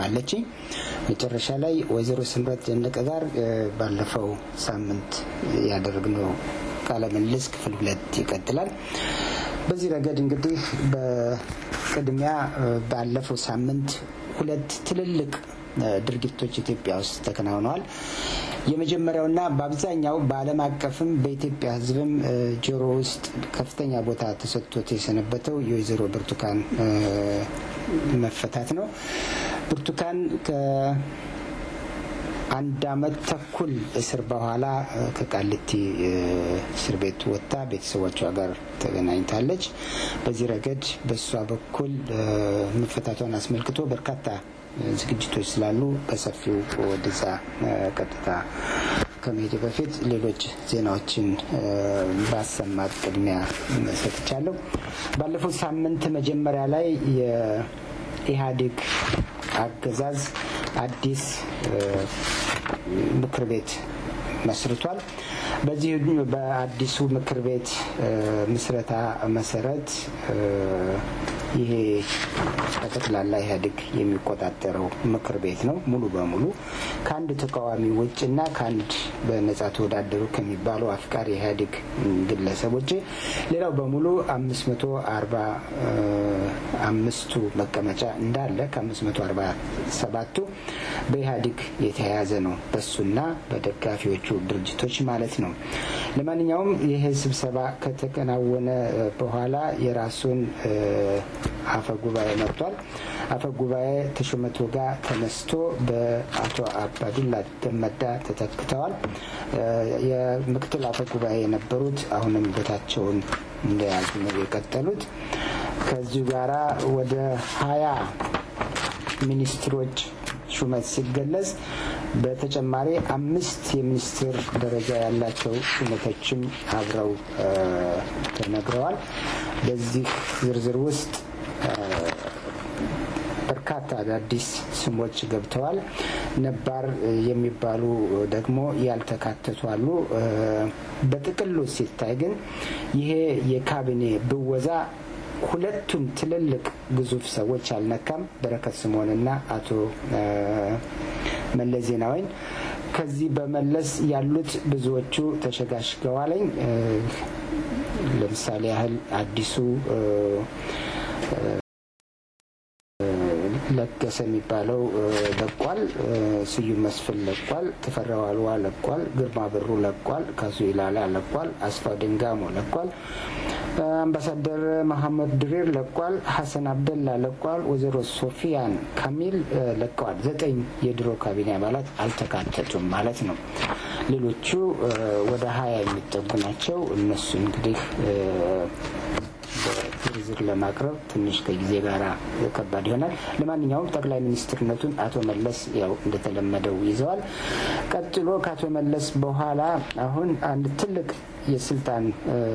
አለችኝ። መጨረሻ ላይ ወይዘሮ ስምረት ደነቀ ጋር ባለፈው ሳምንት ያደረግነው ቃለ ምልልስ ክፍል ሁለት ይቀጥላል። በዚህ ረገድ እንግዲህ በቅድሚያ ባለፈው ሳምንት ሁለት ትልልቅ ድርጊቶች ኢትዮጵያ ውስጥ ተከናውነዋል። የመጀመሪያውና በአብዛኛው በዓለም አቀፍም በኢትዮጵያ ሕዝብም ጆሮ ውስጥ ከፍተኛ ቦታ ተሰጥቶት የሰነበተው የወይዘሮ ብርቱካን መፈታት ነው። ብርቱካን ከአንድ ዓመት ተኩል እስር በኋላ ከቃሊቲ እስር ቤት ወጥታ ቤተሰቦቿ ጋር ተገናኝታለች። በዚህ ረገድ በእሷ በኩል መፈታቷን አስመልክቶ በርካታ ዝግጅቶች ስላሉ በሰፊው ወደዛ ቀጥታ ከመሄድ በፊት ሌሎች ዜናዎችን ባሰማት ቅድሚያ ሰጥቻለሁ። ባለፈው ሳምንት መጀመሪያ ላይ የኢህአዴግ አገዛዝ አዲስ ምክር ቤት መስርቷል። በዚህ በአዲሱ ምክር ቤት ምስረታ መሰረት ይሄ በጠቅላላ ኢህአዴግ የሚቆጣጠረው ምክር ቤት ነው። ሙሉ በሙሉ ከአንድ ተቃዋሚ ውጭ እና ከአንድ በነጻ ተወዳደሩ ከሚባሉ አፍቃሪ ኢህአዴግ ግለሰብ ውጭ ሌላው በሙሉ አምስት መቶ አርባ አምስቱ መቀመጫ እንዳለ ከአምስት መቶ አርባ ሰባቱ በኢህአዴግ የተያያዘ ነው። በሱና በደጋፊዎቹ ድርጅቶች ማለት ነው። ለማንኛውም ይህ ስብሰባ ከተከናወነ በኋላ የራሱን አፈ ጉባኤ መርጧል። አፈ ጉባኤ ተሾመ ቶጋ ተነስቶ በአቶ አባዱላ ገመዳ ተተክተዋል። የምክትል አፈ ጉባኤ የነበሩት አሁንም ቦታቸውን እንደያዙ ነው የቀጠሉት። ከዚሁ ጋራ ወደ ሀያ ሚኒስትሮች ሹመት ሲገለጽ በተጨማሪ አምስት የሚኒስትር ደረጃ ያላቸው ሹመቶችም አብረው ተነግረዋል። በዚህ ዝርዝር ውስጥ በርካታ አዳዲስ ስሞች ገብተዋል። ነባር የሚባሉ ደግሞ ያልተካተቱ አሉ። በጥቅሉ ሲታይ ግን ይሄ የካቢኔ ብወዛ ሁለቱን ትልልቅ ግዙፍ ሰዎች አልነካም። በረከት ስምኦንና አቶ መለስ ዜናዊን። ከዚህ በመለስ ያሉት ብዙዎቹ ተሸጋሽገዋለኝ። ለምሳሌ ያህል አዲሱ ለገሰ የሚባለው ለቋል። ስዩም መስፍን ለቋል። ተፈራ ዋልዋ ለቋል። ግርማ ብሩ ለቋል። ካሱ ኢላላ ለቋል። አስፋው ድንጋሞ ለቋል። አምባሳደር መሐመድ ድሪር ለቋል። ሀሰን አብደላ ለቋል። ወይዘሮ ሶፊያን ካሚል ለቀዋል። ዘጠኝ የድሮ ካቢኔ አባላት አልተካተቱም ማለት ነው። ሌሎቹ ወደ ሀያ የሚጠጉ ናቸው። እነሱ እንግዲህ ዝርዝር ለማቅረብ ትንሽ ከጊዜ ጋር ከባድ ይሆናል። ለማንኛውም ጠቅላይ ሚኒስትርነቱን አቶ መለስ ያው እንደተለመደው ይዘዋል። ቀጥሎ ከአቶ መለስ በኋላ አሁን አንድ ትልቅ የስልጣን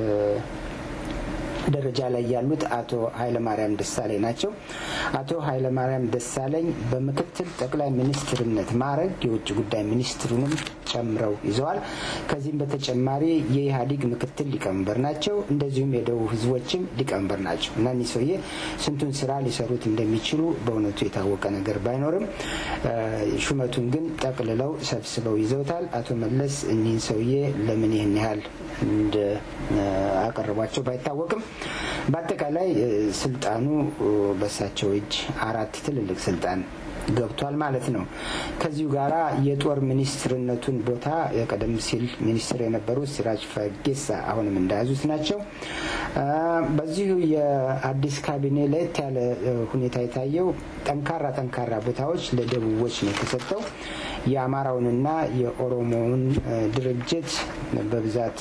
ደረጃ ላይ ያሉት አቶ ኃይለማርያም ደሳለኝ ናቸው። አቶ ኃይለማርያም ደሳለኝ በምክትል ጠቅላይ ሚኒስትርነት ማዕረግ የውጭ ጉዳይ ሚኒስትሩንም ጨምረው ይዘዋል። ከዚህም በተጨማሪ የኢህአዴግ ምክትል ሊቀመንበር ናቸው። እንደዚሁም የደቡብ ህዝቦችም ሊቀመንበር ናቸው እና እኒህ ሰውዬ ስንቱን ስራ ሊሰሩት እንደሚችሉ በእውነቱ የታወቀ ነገር ባይኖርም ሹመቱን ግን ጠቅልለው ሰብስበው ይዘውታል። አቶ መለስ እኒህን ሰውዬ ለምን ይህን ያህል እንደ አቀረቧቸው ባይታወቅም በአጠቃላይ ስልጣኑ በሳቸው እጅ አራት ትልልቅ ስልጣን ገብቷል ማለት ነው። ከዚሁ ጋራ የጦር ሚኒስትርነቱን ቦታ ቀደም ሲል ሚኒስትር የነበሩት ሲራጅ ፈጌሳ አሁንም እንደያዙት ናቸው። በዚሁ የአዲስ ካቢኔ ለየት ያለ ሁኔታ የታየው ጠንካራ ጠንካራ ቦታዎች ለደቡቦች ነው የተሰጠው። የአማራውንና የኦሮሞውን ድርጅት በብዛት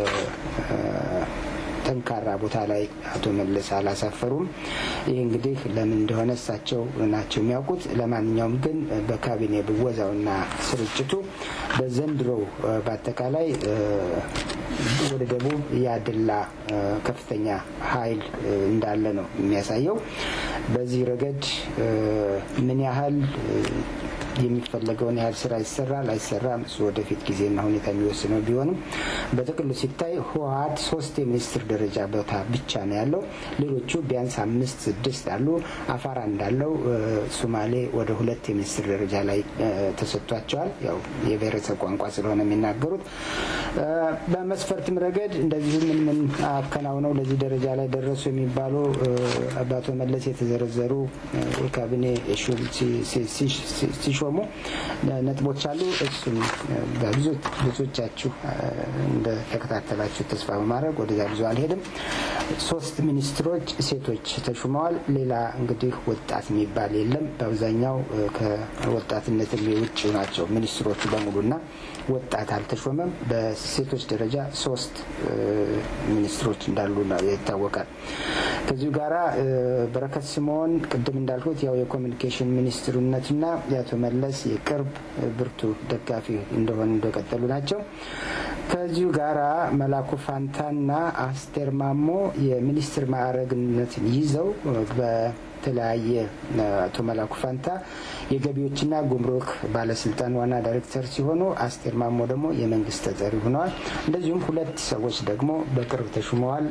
ጠንካራ ቦታ ላይ አቶ መለስ አላሳፈሩም። ይህ እንግዲህ ለምን እንደሆነ እሳቸው ናቸው የሚያውቁት። ለማንኛውም ግን በካቢኔ ብወዛውና ስርጭቱ በዘንድሮ በአጠቃላይ ወደ ደቡብ ያደላ ከፍተኛ ኃይል እንዳለ ነው የሚያሳየው። በዚህ ረገድ ምን ያህል የሚፈለገውን ያህል ስራ ይሰራል አይሰራም፣ እሱ ወደፊት ጊዜና ሁኔታ የሚወስነው ቢሆንም በጥቅሉ ሲታይ ህወሀት ሶስት የሚኒስትር ደረጃ ቦታ ብቻ ነው ያለው። ሌሎቹ ቢያንስ አምስት ስድስት አሉ። አፋር እንዳለው ሶማሌ ወደ ሁለት የሚኒስትር ደረጃ ላይ ተሰጥቷቸዋል። ያው የብሔረሰብ ቋንቋ ስለሆነ የሚናገሩት። በመስፈርትም ረገድ እንደዚሁ ምን ምን አከናውነው ለዚህ ደረጃ ላይ ደረሱ የሚባሉ በአቶ መለስ የተዘረዘሩ የካቢኔ ሹም ሲሾሙ ነጥቦች አሉ። እሱም ብዙዎቻችሁ እንደተከታተላችሁ ተስፋ በማድረግ ወደዛ ብዙ አልሄድም። ሶስት ሚኒስትሮች ሴቶች ተሹመዋል። ሌላ እንግዲህ ወጣት የሚባል የለም። በአብዛኛው ከወጣትነት ውጭ ናቸው ሚኒስትሮቹ በሙሉና ወጣት አልተሾመም። በሴቶች ደረጃ ሶስት ሚኒስትሮች እንዳሉ ይታወቃል። ከዚሁ ጋራ በረከት ስምኦን ቅድም እንዳልኩት ያው የኮሚኒኬሽን ሚኒስትርነትና የአቶ መለስ የቅርብ ብርቱ ደጋፊ እንደሆኑ እንደቀጠሉ ናቸው። ከዚሁ ጋራ መላኩ ፋንታና አስቴር ማሞ የሚኒስትር ማዕረግነትን ይዘው በተለያየ አቶ መላኩ ፋንታ የገቢዎችና ጉምሩክ ባለስልጣን ዋና ዳይሬክተር ሲሆኑ አስቴር ማሞ ደግሞ የመንግስት ተጠሪ ሆነዋል። እንደዚሁም ሁለት ሰዎች ደግሞ በቅርብ ተሹመዋል።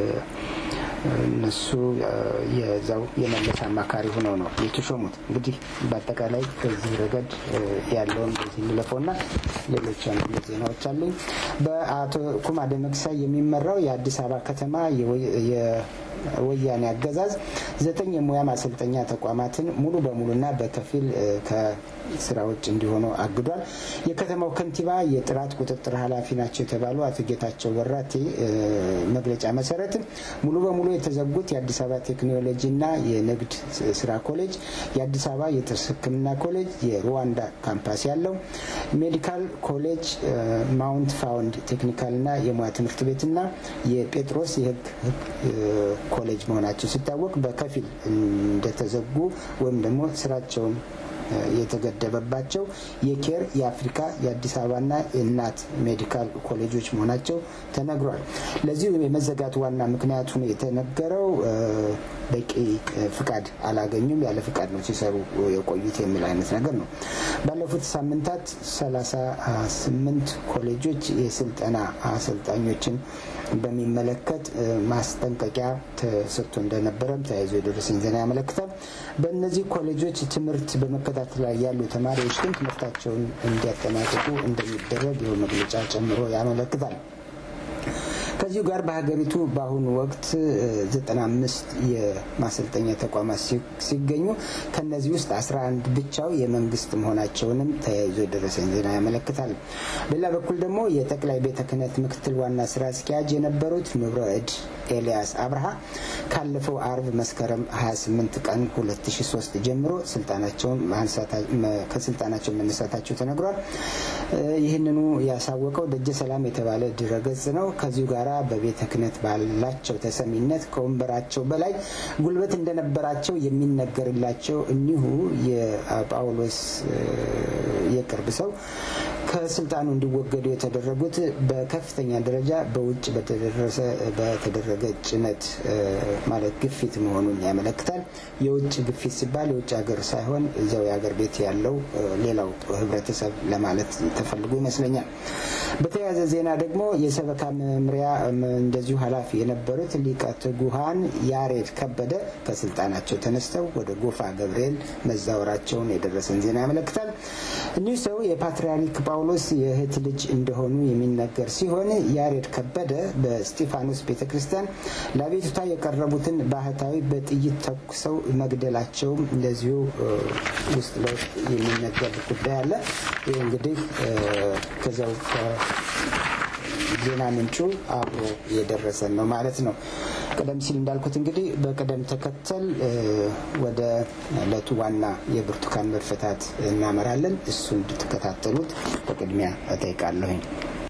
እነሱ የዛው የመለስ አማካሪ ሆነው ነው የተሾሙት። እንግዲህ በአጠቃላይ ከዚህ ረገድ ያለውን በዚህ እንለፈውና ሌሎች አንድ ዜናዎች አሉኝ። በአቶ ኩማ ደመቅሳ የሚመራው የአዲስ አበባ ከተማ የወያኔ አገዛዝ ዘጠኝ የሙያ ማሰልጠኛ ተቋማትን ሙሉ በሙሉና በከፊል ከስራ ውጭ እንዲሆኑ አግዷል። የከተማው ከንቲባ የጥራት ቁጥጥር ኃላፊ ናቸው የተባሉ አቶ ጌታቸው ወራቴ መግለጫ መሰረት ሙሉ በሙሉ የተዘጉት የአዲስ አበባ ቴክኖሎጂና የንግድ ስራ ኮሌጅ፣ የአዲስ አበባ የጥርስ ሕክምና ኮሌጅ፣ የሩዋንዳ ካምፓስ ያለው ሜዲካል ኮሌጅ፣ ማውንት ፋውንድ ቴክኒካልና የሙያ ትምህርት ቤትና የጴጥሮስ የህግ ኮሌጅ መሆናቸው ሲታወቅ በከፊል እንደተዘጉ ወይም ደግሞ ስራቸውን የተገደበባቸው የኬር የአፍሪካ የአዲስ አበባና የእናት ሜዲካል ኮሌጆች መሆናቸው ተነግሯል። ለዚሁ የመዘጋት ዋና ምክንያቱ የተነገረው በቂ ፍቃድ አላገኙም፣ ያለ ፍቃድ ነው ሲሰሩ የቆዩት የሚል አይነት ነገር ነው። ባለፉት ሳምንታት ሰላሳ ስምንት ኮሌጆች የስልጠና አሰልጣኞችን በሚመለከት ማስጠንቀቂያ ተሰጥቶ እንደነበረም ተያይዞ የደረሰኝ ዜና ያመለክታል። በእነዚህ ኮሌጆች ትምህርት በመከታተል ላይ ያሉ ተማሪዎች ግን ትምህርታቸውን እንዲያጠናቅቁ እንደሚደረግ ይኸው መግለጫ ጨምሮ ያመለክታል። ከዚሁ ጋር በሀገሪቱ በአሁኑ ወቅት ዘጠና አምስት የማሰልጠኛ ተቋማት ሲገኙ ከነዚህ ውስጥ አስራ አንድ ብቻው የመንግስት መሆናቸውንም ተያይዞ የደረሰኝ ዜና ያመለክታል። በሌላ በኩል ደግሞ የጠቅላይ ቤተ ክህነት ምክትል ዋና ስራ አስኪያጅ የነበሩት ንብረ እድ ኤልያስ አብርሃ ካለፈው አርብ መስከረም 28 ቀን 2003 ጀምሮ ከስልጣናቸው መነሳታቸው ተነግሯል። ይህንኑ ያሳወቀው ደጀ ሰላም የተባለ ድረገጽ ነው። ከዚሁ ጋራ በቤተ ክህነት ባላቸው ተሰሚነት ከወንበራቸው በላይ ጉልበት እንደነበራቸው የሚነገርላቸው እኒሁ የጳውሎስ የቅርብ ሰው ከስልጣኑ እንዲወገዱ የተደረጉት በከፍተኛ ደረጃ በውጭ በተደረገ ጭነት ማለት ግፊት መሆኑን ያመለክታል። የውጭ ግፊት ሲባል የውጭ ሀገር ሳይሆን እዚያው የሀገር ቤት ያለው ሌላው ህብረተሰብ ለማለት ተፈልጎ ይመስለኛል። በተያያዘ ዜና ደግሞ የሰበካ መምሪያ እንደዚሁ ኃላፊ የነበሩት ሊቀ ትጉሃን ያሬድ ከበደ ከስልጣናቸው ተነስተው ወደ ጎፋ ገብርኤል መዛወራቸውን የደረሰን ዜና ያመለክታል። እኒሁ ሰው የፓትርያርክ ጳውሎስ የእህት ልጅ እንደሆኑ የሚነገር ሲሆን ያሬድ ከበደ በስጢፋኖስ ቤተ ክርስቲያን ለአቤቱታ የቀረቡትን ባህታዊ በጥይት ተኩሰው መግደላቸውም እንደዚሁ ውስጥ ለውስጥ የሚነገር ጉዳይ አለ። ይህ እንግዲህ ከዚያው ዜና ምንጩ አብሮ የደረሰን ነው ማለት ነው። ቀደም ሲል እንዳልኩት እንግዲህ በቅደም ተከተል ወደ ዕለቱ ዋና የብርቱካን መፈታት እናመራለን። እሱ እንድትከታተሉት በቅድሚያ እጠይቃለሁኝ።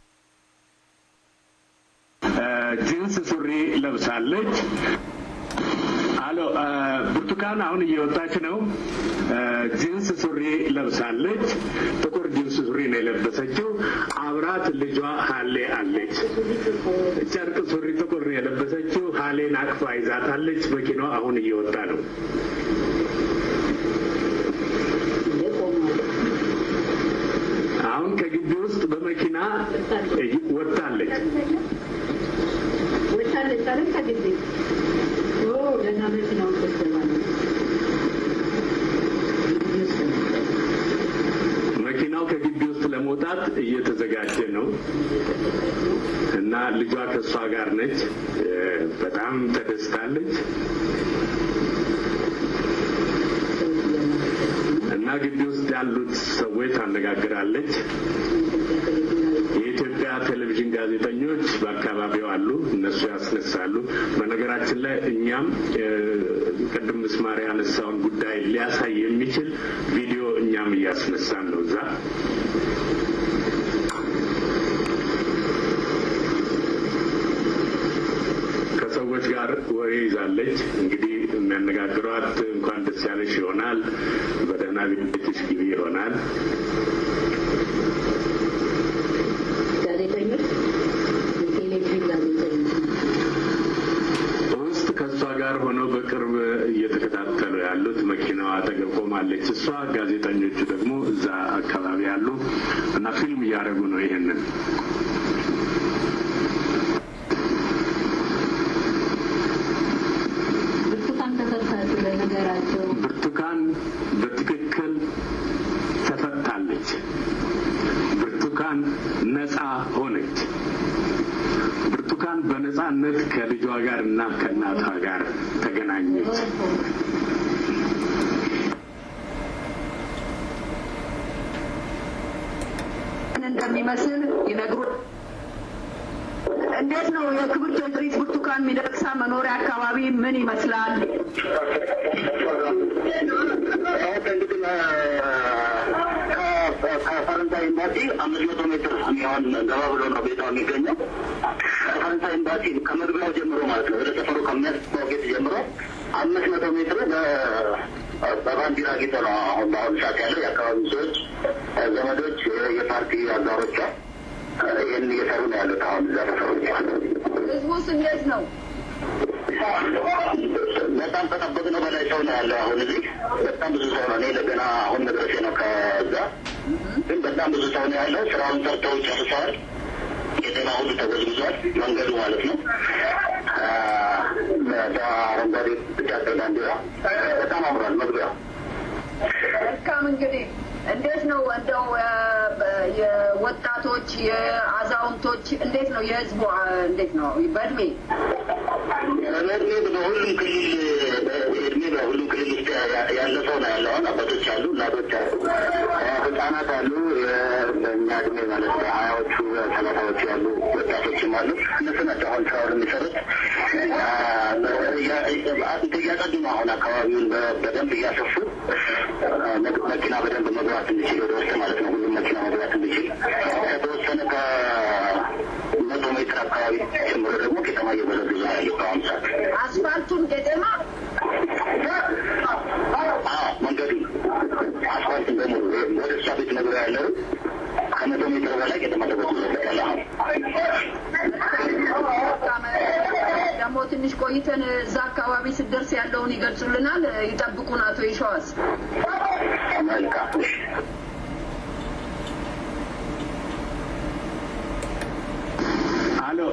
ጂንስ ሱሪ ለብሳለች። አሎ ብርቱካን አሁን እየወጣች ነው። ጂንስ ሱሪ ለብሳለች። ጥቁር ጂንስ ሱሪ ነው የለበሰችው። አብራት ልጇ ሀሌ አለች። ጨርቅ ሱሪ ጥቁር ነው የለበሰችው። ሀሌን አቅፋ ይዛታለች። መኪናዋ አሁን እየወጣ ነው። አይደል ከግቢ ገና መኪናውን ተስተባለ መኪናው ከግቢ ውስጥ ለመውጣት እየተዘጋጀ ነው እና ልጇ ከእሷ ጋር ነች። በጣም ተደስታለች እና ግቢ ውስጥ ያሉት ሰዎች ታነጋግራለች። የኢትዮጵያ ቴሌቪዥን ጋዜጠኞች በአካባቢው አሉ፣ እነሱ ያስነሳሉ። በነገራችን ላይ እኛም ቅድም ምስማር ያነሳውን ጉዳይ ሊያሳይ የሚችል ቪዲዮ እኛም እያስነሳን ነው እዛ ከሰዎች ጋር ወሬ ይዛለች። እንግዲህ የሚያነጋግሯት እንኳን ደስ ያለሽ ይሆናል፣ በደህና ቤትሽ ግቢ ይሆናል። ጋዜጠኞች የቴሌቪዥን ጋዜጠኞች ውስጥ ከእሷ ጋር ሆነው በቅርብ እየተከታተሉ ያሉት መኪናዋ አጠገብ ቆማለች። እሷ ጋዜጠኞቹ ደግሞ እዛ አካባቢ ያሉ እና ፊልም እያደረጉ ነው ይሄንን ብርቱካን ተፈታች ለነገራቸው ብርቱካን በትክክል ተፈታለች። ብርቱካን ነፃ ሆነች። ብርቱካን በነፃነት ከልጇ ጋር እና ከእናቷ ጋር ተገናኘች። እንደሚመስል ይነግሩ እንዴት ነው የክብርት ወይዘሪት ብርቱካን ሚደቅሳ መኖሪያ አካባቢ ምን ይመስላል? ከፈረንሳይ ኤምባሲ አምስት መቶ ሜትር የሚሆን ገባ ብሎ ነው ቤቷ የሚገኘው። ከፈረንሳይ ኤምባሲ ከመግቢያው ጀምሮ ማለት ነው ወደ ሰፈሩ ከሚያስገባው ጌት ጀምሮ አምስት መቶ ሜትር በባንዲራ ጌጥ ነው አሁን በአሁኑ ሰዓት ያለው የአካባቢ ሰዎች፣ ዘመዶች፣ የፓርቲ አጋሮቿ ይህን እየሰሩ ነው ያሉት አሁን እዛ ሰፈሮች ህዝቡስ እንዴት ነው? በጣም ከጠበቅነው በላይ ሰው ነው ያለው። አሁን እዚህ በጣም ብዙ ሰው ነው። እኔ ለገና አሁን መድረሴ ነው ከዛ፣ ግን በጣም ብዙ ሰው ነው ያለው። ስራውን ሰርተው ጨርሰዋል። የጤና ሁሉ ተጎዝጉዟል፣ መንገዱ ማለት ነው። በአረንጓዴ ቢጫ ቀይ ባንዲራ በጣም አምሯል መግቢያው። መልካም እንግዲህ እንዴት ነው እንደው የወጣቶች የአዛውንቶች እንዴት ነው የህዝቡ እንዴት ነው በእድሜ በእድሜ በሁሉም ክልል እድሜ በሁሉም ክልል ውስጥ ያለ ሰው ነው ያለው። አሁን አባቶች አሉ፣ እናቶች አሉ፣ ህጻናት አሉ። በእኛ እድሜ ማለት በሀያዎቹ ሰላሳዎቹ ያሉ ወጣቶችም አሉ። እነሱ ናቸው አሁን ስራውን የሚሰሩት። እያጸዱ ነው አሁን አካባቢውን በደንብ እያሰፉ መኪና በደንብ መግባት እንዲችል ወደ ውስጥ ማለት ነው። ሁሉም መኪና መግባት እንዲችል ከተወሰነ ከመቶ ሜትር አካባቢ ጀምሮ ደግሞ ከተማ እየበዘበዙ ነው ያለው በአሁኑ ሰዓት። አስፋልቱን ቄጤማ መንገዱ አስፋልትን በሙሉ ወደ እሷ ቤት መግቢያ ያለው ከመቶ ሜትር በላይ ከተማ ተበዝብዞበታል። አሁን ደግሞ ትንሽ ቆይተን እዛ አካባቢ ስደርስ ያለውን ይገልጹልናል። ይጠብቁን አቶ ይሸዋስ። መልካም አሎ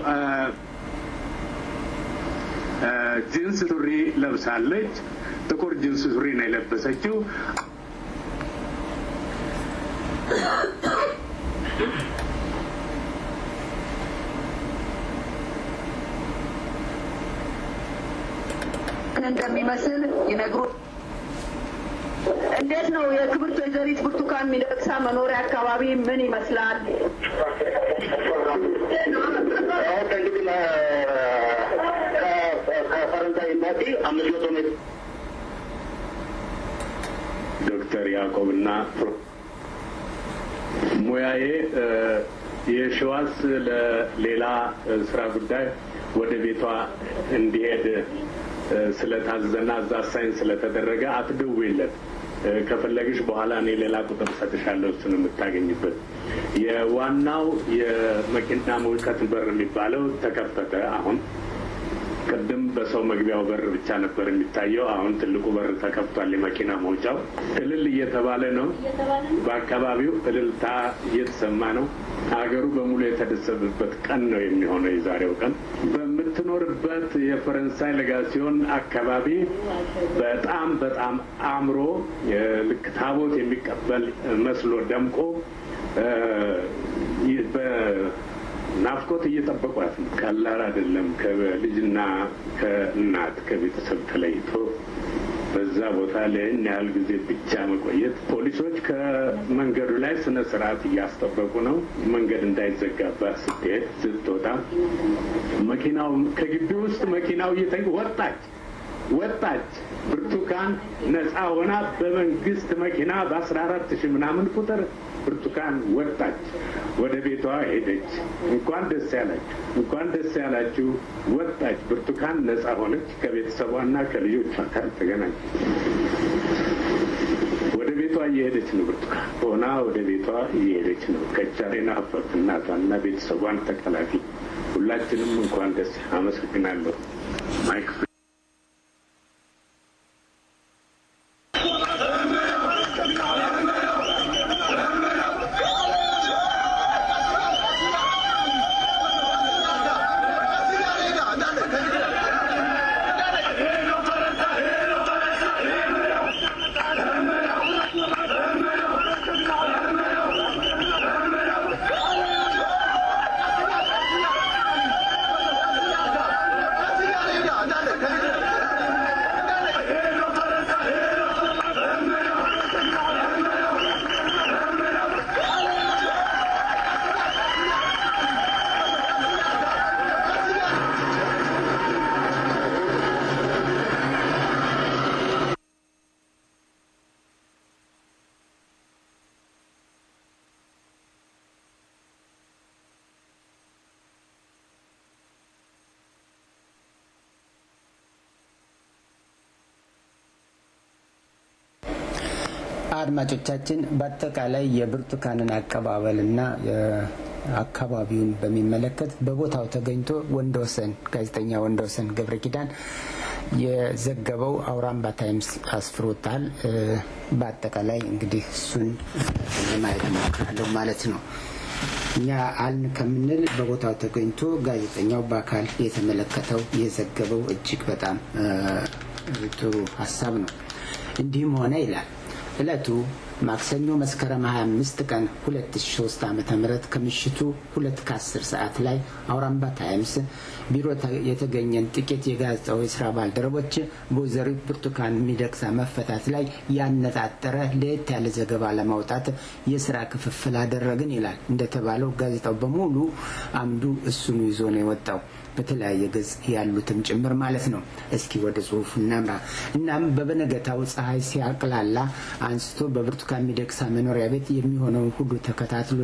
ጂንስ ሱሪ ለብሳለች። ጥቁር ጂንስ ሱሪ ነው የለበሰችው። ምን እንደሚመስል ይነግሩ እንዴት ነው የክብርት ወይዘሪት ብርቱካን ሚደቅሳ መኖሪያ አካባቢ ምን ይመስላል? አሁን ከእንግዲህ ከፈረንሳይ ኤምባሲ አምስት መቶ ሜትር ዶክተር ያዕቆብና ሙያዬ የሸዋስ ለሌላ ስራ ጉዳይ ወደ ቤቷ እንዲሄድ ስለታዘዘና እዛ ሳይን ስለተደረገ አትደውይለት። ከፈለግሽ በኋላ እኔ ሌላ ቁጥር ሰጥሻለሁ እሱን የምታገኝበት። የዋናው የመኪና መውጫት በር የሚባለው ተከፈተ። አሁን ቅድም በሰው መግቢያው በር ብቻ ነበር የሚታየው። አሁን ትልቁ በር ተከፍቷል። የመኪና መውጫው እልል እየተባለ ነው። በአካባቢው እልልታ እየተሰማ ነው። ሀገሩ በሙሉ የተደሰተበት ቀን ነው የሚሆነው የዛሬው ቀን። በምትኖርበት የፈረንሳይ ለጋሲዮን አካባቢ በጣም በጣም አምሮ ልክ ታቦት የሚቀበል መስሎ ደምቆ ናፍቆት እየጠበቋት ነው። ቀላል አይደለም። ከልጅና ከእናት ከቤተሰብ ተለይቶ በዛ ቦታ ለይህን ያህል ጊዜ ብቻ መቆየት። ፖሊሶች ከመንገዱ ላይ ስነ ስርዓት እያስጠበቁ ነው። መንገድ እንዳይዘጋባት ስትሄድ ስትወጣ፣ መኪናው ከግቢ ውስጥ መኪናው እየተ ወጣች ወጣች ብርቱካን ነፃ ሆና በመንግስት መኪና በአስራ አራት ሺህ ምናምን ቁጥር ብርቱካን ወጣች፣ ወደ ቤቷ ሄደች። እንኳን ደስ ያላችሁ፣ እንኳን ደስ ያላችሁ። ወጣች ብርቱካን ነፃ ሆነች። ከቤተሰቧና ከልጆቿ ጋር ተገናኘች። ወደ ቤቷ እየሄደች ነው። ብርቱካን ሆና ወደ ቤቷ እየሄደች ነው። ከቻሌና ሀፈት እናቷና ቤተሰቧን ተቀላፊ። ሁላችንም እንኳን ደስ አመሰግናለሁ። ማይክ አድማጮቻችን በአጠቃላይ የብርቱካንን አቀባበልና አካባቢውን በሚመለከት በቦታው ተገኝቶ ወንደወሰን ጋዜጠኛ ወንደወሰን ገብረ ኪዳን የዘገበው አውራምባ ታይምስ አስፍሮታል። በአጠቃላይ እንግዲህ እሱን ለማየት እሞክራለሁ ማለት ነው። እኛ አልን ከምንል በቦታው ተገኝቶ ጋዜጠኛው በአካል የተመለከተው የዘገበው እጅግ በጣም ጥሩ ሀሳብ ነው። እንዲህም ሆነ ይላል ዕለቱ ማክሰኞ መስከረም 25 ቀን 2003 ዓ ም ከምሽቱ ሁለት ከ10 ሰዓት ላይ አውራምባ ታይምስ ቢሮ የተገኘን ጥቂት የጋዜጣው የስራ ባልደረቦች በወይዘሪት ብርቱካን ሚደቅሳ መፈታት ላይ ያነጣጠረ ለየት ያለ ዘገባ ለማውጣት የስራ ክፍፍል አደረግን ይላል። እንደተባለው ጋዜጣው በሙሉ አምዱ እሱኑ ይዞ ነው የወጣው በተለያየ ገጽ ያሉትም ጭምር ማለት ነው። እስኪ ወደ ጽሁፉ እናምራ። እናም በበነገታው ፀሐይ ሲያቅላላ አንስቶ በብርቱካን ሚደቅሳ መኖሪያ ቤት የሚሆነውን ሁሉ ተከታትሎ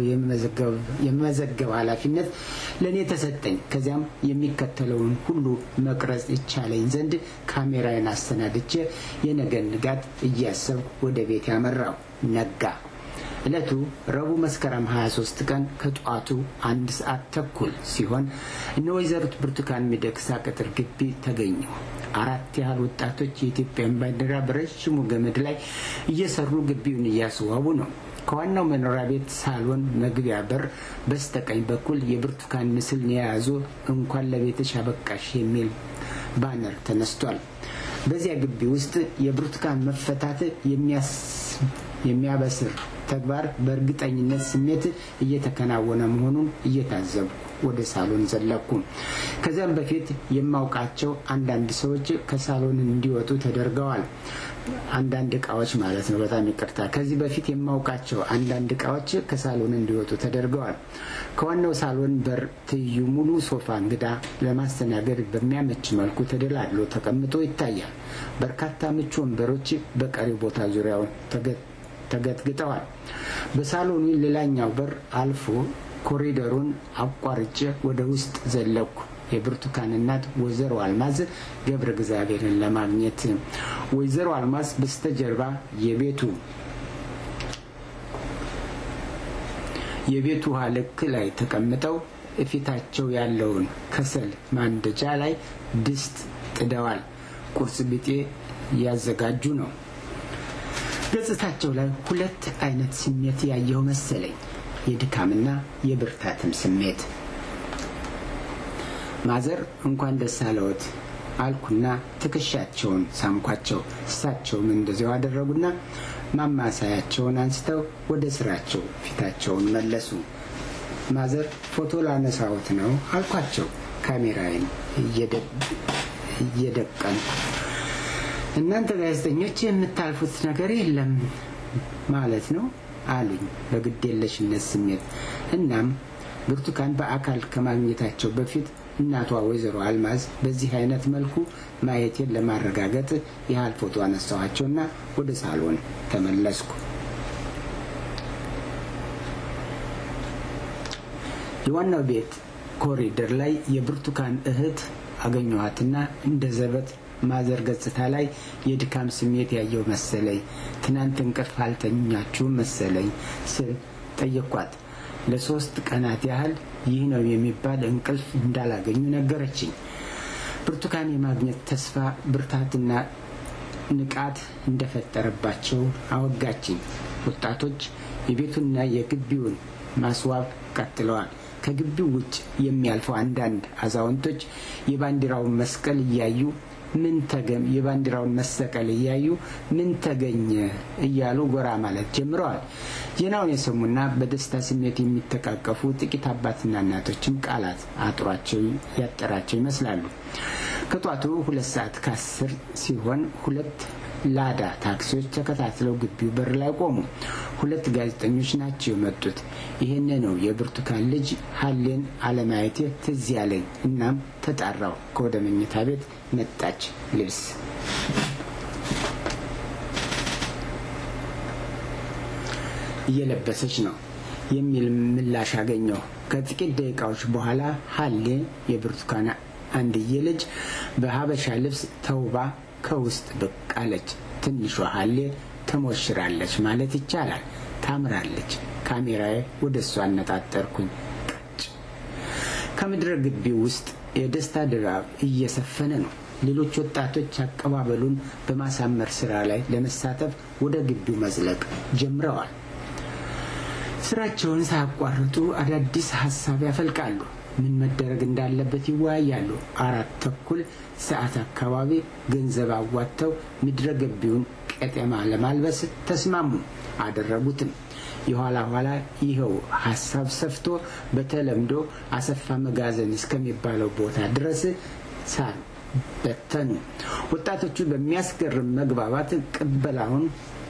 የመዘገብ ኃላፊነት ለእኔ ተሰጠኝ። ከዚያም የሚከተለውን ሁሉ መቅረጽ ይቻለኝ ዘንድ ካሜራዬን አሰናድቼ የነገን ንጋት እያሰብኩ ወደ ቤት ያመራው ነጋ። ዕለቱ ረቡዕ መስከረም 23 ቀን ከጠዋቱ አንድ ሰዓት ተኩል ሲሆን እነ ወይዘሪት ብርቱካን ሚደቅሳ ቅጥር ግቢ ተገኘሁ። አራት ያህል ወጣቶች የኢትዮጵያን ባንዲራ በረዥሙ ገመድ ላይ እየሰሩ ግቢውን እያስዋቡ ነው። ከዋናው መኖሪያ ቤት ሳሎን መግቢያ በር በስተቀኝ በኩል የብርቱካን ምስል የያዙ እንኳን ለቤትሽ አበቃሽ የሚል ባነር ተነስቷል። በዚያ ግቢ ውስጥ የብርቱካን መፈታት የሚያበስር ተግባር በእርግጠኝነት ስሜት እየተከናወነ መሆኑን እየታዘብኩ ወደ ሳሎን ዘለኩ። ከዚያም በፊት የማውቃቸው አንዳንድ ሰዎች ከሳሎን እንዲወጡ ተደርገዋል። አንዳንድ እቃዎች ማለት ነው። በጣም ይቅርታ። ከዚህ በፊት የማውቃቸው አንዳንድ እቃዎች ከሳሎን እንዲወጡ ተደርገዋል። ከዋናው ሳሎን በር ትይዩ ሙሉ ሶፋ እንግዳ ለማስተናገድ በሚያመች መልኩ ተደላድሎ ተቀምጦ ይታያል። በርካታ ምቹ ወንበሮች በቀሪው ቦታ ዙሪያውን ተገጥግጠዋል። በሳሎኑ ሌላኛው በር አልፎ ኮሪደሩን አቋርጬ ወደ ውስጥ ዘለኩ። የብርቱካን እናት ወይዘሮ አልማዝ ገብረ እግዚአብሔርን ለማግኘት ወይዘሮ አልማዝ በስተጀርባ የቤቱ የቤቱ ውሃ ልክ ላይ ተቀምጠው እፊታቸው ያለውን ከሰል ማንደጃ ላይ ድስት ጥደዋል። ቁርስ ቢጤ ያዘጋጁ ነው። ገጽታቸው ላይ ሁለት አይነት ስሜት ያየው መሰለኝ፣ የድካምና የብርታትም ስሜት። ማዘር እንኳን ደስ አለዎት አልኩና ትከሻቸውን ሳምኳቸው። እሳቸውም እንደዚያው አደረጉና ማማሳያቸውን አንስተው ወደ ስራቸው ፊታቸውን መለሱ። ማዘር ፎቶ ላነሳዎት ነው አልኳቸው፣ ካሜራዬን እየደቀኑ። እናንተ ጋዜጠኞች የምታልፉት ነገር የለም ማለት ነው አሉኝ በግዴለሽነት ስሜት። እናም ብርቱካን በአካል ከማግኘታቸው በፊት እናቷ ወይዘሮ አልማዝ በዚህ አይነት መልኩ ማየቴን ለማረጋገጥ ያህል ፎቶ አነሳኋቸውና ወደ ሳሎን ተመለስኩ። የዋናው ቤት ኮሪደር ላይ የብርቱካን እህት አገኘኋትና እንደ ዘበት ማዘር ገጽታ ላይ የድካም ስሜት ያየው መሰለኝ። ትናንት እንቅልፍ አልተኛችሁም መሰለኝ ስል ጠየኳት። ለሶስት ቀናት ያህል ይህ ነው የሚባል እንቅልፍ እንዳላገኙ ነገረችኝ። ብርቱካን የማግኘት ተስፋ ብርታትና ንቃት እንደፈጠረባቸው አወጋችኝ። ወጣቶች የቤቱንና የግቢውን ማስዋብ ቀጥለዋል። ከግቢው ውጭ የሚያልፉ አንዳንድ አዛውንቶች የባንዲራውን መስቀል እያዩ ምን ተገም የባንዲራውን መሰቀል እያዩ ምን ተገኘ እያሉ ጎራ ማለት ጀምረዋል። ዜናውን የሰሙና በደስታ ስሜት የሚተቃቀፉ ጥቂት አባትና እናቶችም ቃላት አጥሯቸው ያጠራቸው ይመስላሉ። ከጧቱ ሁለት ሰዓት ከአስር ሲሆን ሁለት ላዳ ታክሲዎች ተከታትለው ግቢው በር ላይ ቆሙ። ሁለት ጋዜጠኞች ናቸው የመጡት። ይህን ነው የብርቱካን ልጅ ሀሌን አለማየቴ ትዝ ያለኝ። እናም ተጣራው። ከወደ መኝታ ቤት መጣች። ልብስ እየለበሰች ነው የሚል ምላሽ አገኘሁ። ከጥቂት ደቂቃዎች በኋላ ሀሌ የብርቱካን አንድዬ ልጅ በሀበሻ ልብስ ተውባ ከውስጥ ብቅ አለች። ትንሿ ሀሌ ተሞሽራለች ማለት ይቻላል። ታምራለች። ካሜራዬ ወደ እሷ አነጣጠርኩኝ። ቀጭ ከምድረ ግቢ ውስጥ የደስታ ድባብ እየሰፈነ ነው። ሌሎች ወጣቶች አቀባበሉን በማሳመር ስራ ላይ ለመሳተፍ ወደ ግቢው መዝለቅ ጀምረዋል። ስራቸውን ሳያቋርጡ አዳዲስ ሀሳብ ያፈልቃሉ። ምን መደረግ እንዳለበት ይወያያሉ። አራት ተኩል ሰዓት አካባቢ ገንዘብ አዋጥተው ምድረ ገቢውን ቀጤማ ለማልበስ ተስማሙ። አደረጉትም። የኋላ ኋላ ይኸው ሀሳብ ሰፍቶ በተለምዶ አሰፋ መጋዘን እስከሚባለው ቦታ ድረስ ሳር በተኑ። ወጣቶቹ በሚያስገርም መግባባት ቅበላውን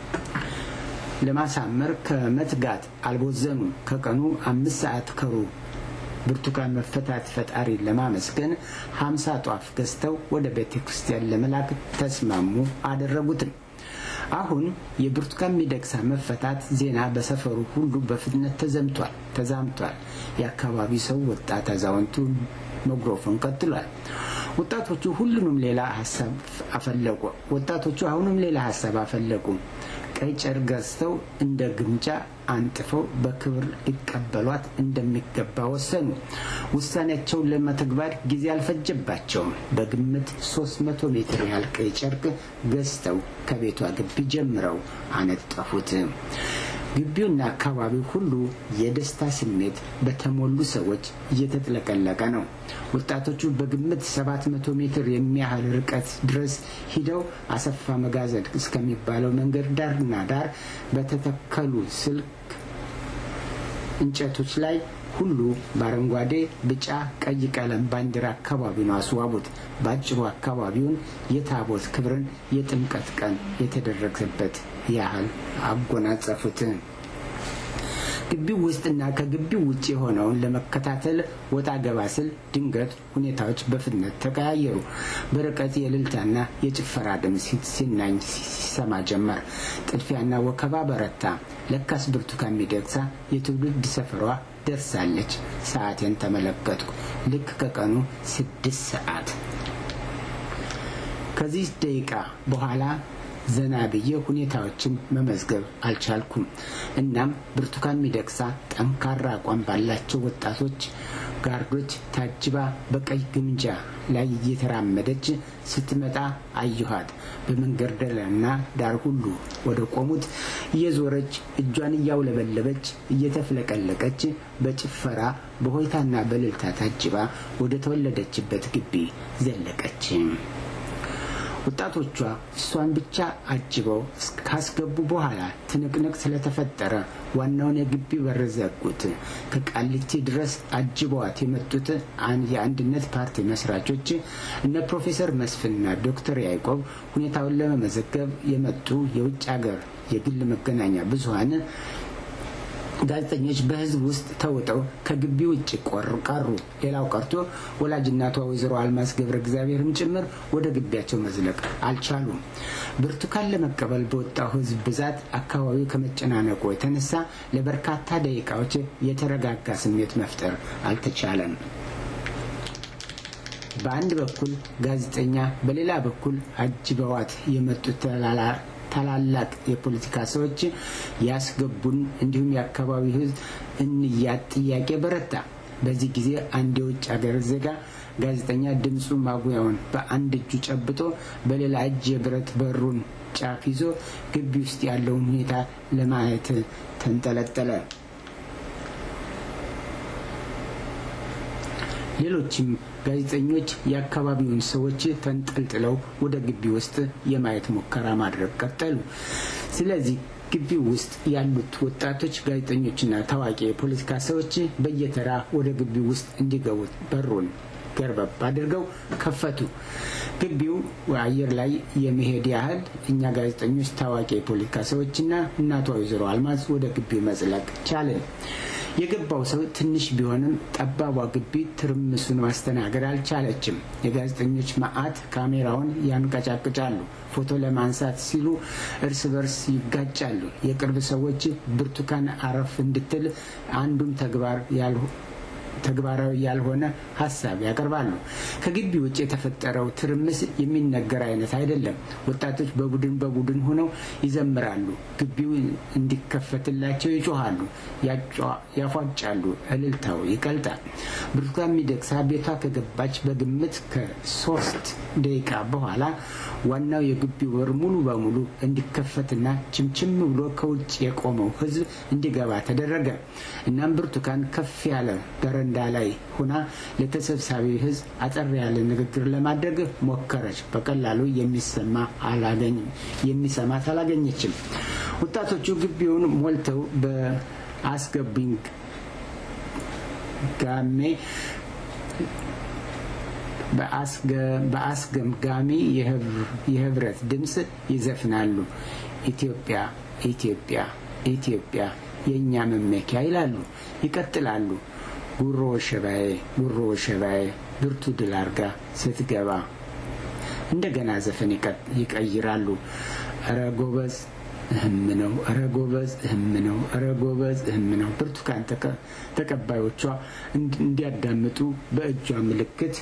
ለማሳመር ከመትጋት አልቦዘኑም። ከቀኑ አምስት ሰዓት ከሩብ ብርቱካን መፈታት ፈጣሪ ለማመስገን ሀምሳ ጧፍ ገዝተው ወደ ቤተ ክርስቲያን ለመላክ ተስማሙ። አደረጉትም። አሁን የብርቱካን ሚደቅሳ መፈታት ዜና በሰፈሩ ሁሉ በፍጥነት ተዘምቷል ተዛምቷል። የአካባቢ ሰው ወጣት አዛውንቱ መግሮፎን ቀጥሏል። ወጣቶቹ ሁሉንም ሌላ ሀሳብ አፈለቁ። ወጣቶቹ አሁንም ሌላ ሀሳብ አፈለቁ። ቀይ ጨርቅ ገዝተው እንደ ግምጃ አንጥፈው በክብር ሊቀበሏት እንደሚገባ ወሰኑ። ውሳኔያቸውን ለመተግበር ጊዜ አልፈጀባቸውም። በግምት ሶስት መቶ ሜትር ያህል ቀይ ጨርቅ ገዝተው ከቤቷ ግቢ ጀምረው አነጠፉት። ግቢውና አካባቢው ሁሉ የደስታ ስሜት በተሞሉ ሰዎች እየተጥለቀለቀ ነው። ወጣቶቹ በግምት ሰባት መቶ ሜትር የሚያህል ርቀት ድረስ ሂደው አሰፋ መጋዘን እስከሚባለው መንገድ ዳርና ዳር በተተከሉ ስልክ እንጨቶች ላይ ሁሉ በአረንጓዴ፣ ቢጫ፣ ቀይ ቀለም ባንዲራ አካባቢውን አስዋቡት። በአጭሩ አካባቢውን የታቦት ክብርን የጥምቀት ቀን የተደረገበት ያህል አጎናጸፉት። ግቢው ውስጥና ከግቢው ውጭ የሆነውን ለመከታተል ወጣ ገባ ስል ድንገት ሁኔታዎች በፍጥነት ተቀያየሩ። በርቀት የእልልታና የጭፈራ ድምፅ ሲናኝ ሲሰማ ጀመር። ጥድፊያና ወከባ በረታ። ለካስ ብርቱካን ሚደቅሳ የትውልድ ሰፈሯ ደርሳለች። ሰዓቴን ተመለከትኩ። ልክ ከቀኑ ስድስት ሰዓት ከዚህ ደቂቃ በኋላ ዘና ብዬ ሁኔታዎችን መመዝገብ አልቻልኩም። እናም ብርቱካን ሚደቅሳ ጠንካራ አቋም ባላቸው ወጣቶች ጋርዶች ታጅባ በቀይ ግምጃ ላይ እየተራመደች ስትመጣ አየኋት። በመንገደልና ዳር ሁሉ ወደ ቆሙት እየዞረች እጇን እያውለበለበች እየተፍለቀለቀች በጭፈራ በሆይታና በእልልታ ታጅባ ወደ ተወለደችበት ግቢ ዘለቀች። ወጣቶቿ እሷን ብቻ አጅበው ካስገቡ በኋላ ትንቅንቅ ስለተፈጠረ ዋናውን የግቢ በር ዘጉት። ከቃሊቲ ድረስ አጅበዋት የመጡት የአንድነት ፓርቲ መስራቾች እነ ፕሮፌሰር መስፍንና ዶክተር ያዕቆብ ሁኔታውን ለመመዘገብ የመጡ የውጭ ሀገር የግል መገናኛ ብዙኃን ጋዜጠኞች በህዝብ ውስጥ ተውጠው ከግቢ ውጭ ቀሩ። ሌላው ቀርቶ ወላጅናቷ ወይዘሮ አልማዝ ገብረ እግዚአብሔርም ጭምር ወደ ግቢያቸው መዝለቅ አልቻሉም። ብርቱካን ለመቀበል በወጣው ህዝብ ብዛት አካባቢው ከመጨናነቁ የተነሳ ለበርካታ ደቂቃዎች የተረጋጋ ስሜት መፍጠር አልተቻለም። በአንድ በኩል ጋዜጠኛ፣ በሌላ በኩል አጅበዋት የመጡት ታላላቅ የፖለቲካ ሰዎች ያስገቡን እንዲሁም የአካባቢው ህዝብ እንያት ጥያቄ በረታ። በዚህ ጊዜ አንድ የውጭ ሀገር ዜጋ ጋዜጠኛ ድምፁ ማጉያውን በአንድ እጁ ጨብጦ በሌላ እጅ የብረት በሩን ጫፍ ይዞ ግቢ ውስጥ ያለውን ሁኔታ ለማየት ተንጠለጠለ። ሌሎችም ጋዜጠኞች የአካባቢውን ሰዎች ተንጠልጥለው ወደ ግቢ ውስጥ የማየት ሙከራ ማድረግ ቀጠሉ። ስለዚህ ግቢው ውስጥ ያሉት ወጣቶች ጋዜጠኞችና ታዋቂ የፖለቲካ ሰዎች በየተራ ወደ ግቢው ውስጥ እንዲገቡ በሩን ገርበብ አድርገው ከፈቱ። ግቢው አየር ላይ የመሄድ ያህል እኛ ጋዜጠኞች፣ ታዋቂ የፖለቲካ ሰዎችና እናቷ ወይዘሮ አልማዝ ወደ ግቢው መዝለቅ ቻልን። የገባው ሰው ትንሽ ቢሆንም ጠባቧ ግቢ ትርምሱን ማስተናገድ አልቻለችም። የጋዜጠኞች መዓት ካሜራውን ያንቀጫቅጫሉ። ፎቶ ለማንሳት ሲሉ እርስ በርስ ይጋጫሉ። የቅርብ ሰዎች ብርቱካን አረፍ እንድትል አንዱም ተግባር ተግባራዊ ያልሆነ ሀሳብ ያቀርባሉ። ከግቢ ውጭ የተፈጠረው ትርምስ የሚነገር አይነት አይደለም። ወጣቶች በቡድን በቡድን ሆነው ይዘምራሉ። ግቢው እንዲከፈትላቸው ይጮሃሉ፣ ያፏጫሉ። እልልታው ይቀልጣል። ብርቱካን ሚደቅሳ ቤቷ ከገባች በግምት ከሶስት ደቂቃ በኋላ ዋናው የግቢው በር ሙሉ በሙሉ እንዲከፈትና ችምችም ብሎ ከውጭ የቆመው ሕዝብ እንዲገባ ተደረገ። እናም ብርቱካን ከፍ ያለ በረንዳ ላይ ሆና ለተሰብሳቢ ሕዝብ አጠር ያለ ንግግር ለማድረግ ሞከረች። በቀላሉ የሚሰማ የሚሰማት አላገኘችም። ወጣቶቹ ግቢውን ሞልተው በአስገቢኝ ጋሜ በአስገምጋሚ የህብረት ድምፅ ይዘፍናሉ። ኢትዮጵያ ኢትዮጵያ ኢትዮጵያ የእኛ መመኪያ ይላሉ። ይቀጥላሉ። ጉሮ ሸባዬ ጉሮ ሸባዬ ብርቱ ድል አርጋ ስትገባ እንደገና ዘፈን ይቀይራሉ። እረ ጎበዝ እህም ነው፣ እረ ጎበዝ እህም ነው፣ እረ ጎበዝ እህም ነው። ብርቱካን ተቀባዮቿ እንዲያዳምጡ በእጇ ምልክት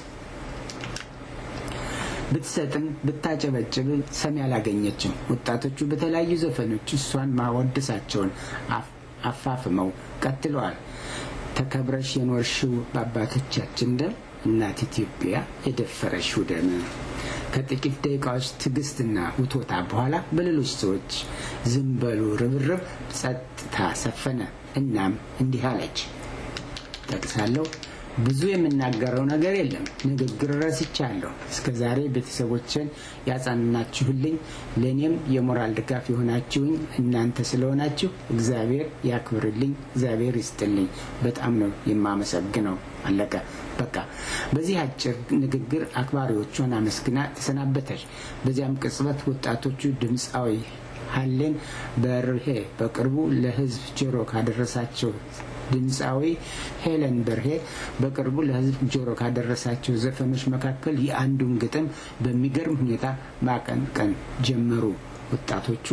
ብትሰጥም ብታጨበጭብ ሰሚ አላገኘችም። ወጣቶቹ በተለያዩ ዘፈኖች እሷን ማወደሳቸውን አፋፍመው ቀጥለዋል። ተከብረሽ የኖርሽው በአባቶቻችን ደም እናት ኢትዮጵያ የደፈረሽው ደም። ከጥቂት ደቂቃዎች ትዕግስትና ውቶታ በኋላ በሌሎች ሰዎች ዝም በሉ ርብርብ ጸጥታ ሰፈነ። እናም እንዲህ አለች፣ ጠቅሳለሁ ብዙ የምናገረው ነገር የለም። ንግግር ረስቻለሁ። እስከ ዛሬ ቤተሰቦችን ያጻናችሁልኝ፣ ለእኔም የሞራል ድጋፍ የሆናችሁኝ እናንተ ስለሆናችሁ እግዚአብሔር ያክብርልኝ፣ እግዚአብሔር ይስጥልኝ። በጣም ነው የማመሰግነው። አለቀ። በቃ በዚህ አጭር ንግግር አክባሪዎቿን አመስግና ተሰናበተች። በዚያም ቅጽበት ወጣቶቹ ድምፃዊ ሀሌን በርሄ በቅርቡ ለሕዝብ ጆሮ ካደረሳቸው ድምፃዊ ሄለን በርሄ በቅርቡ ለሕዝብ ጆሮ ካደረሳቸው ዘፈኖች መካከል የአንዱን ግጥም በሚገርም ሁኔታ ማቀንቀን ጀመሩ። ወጣቶቹ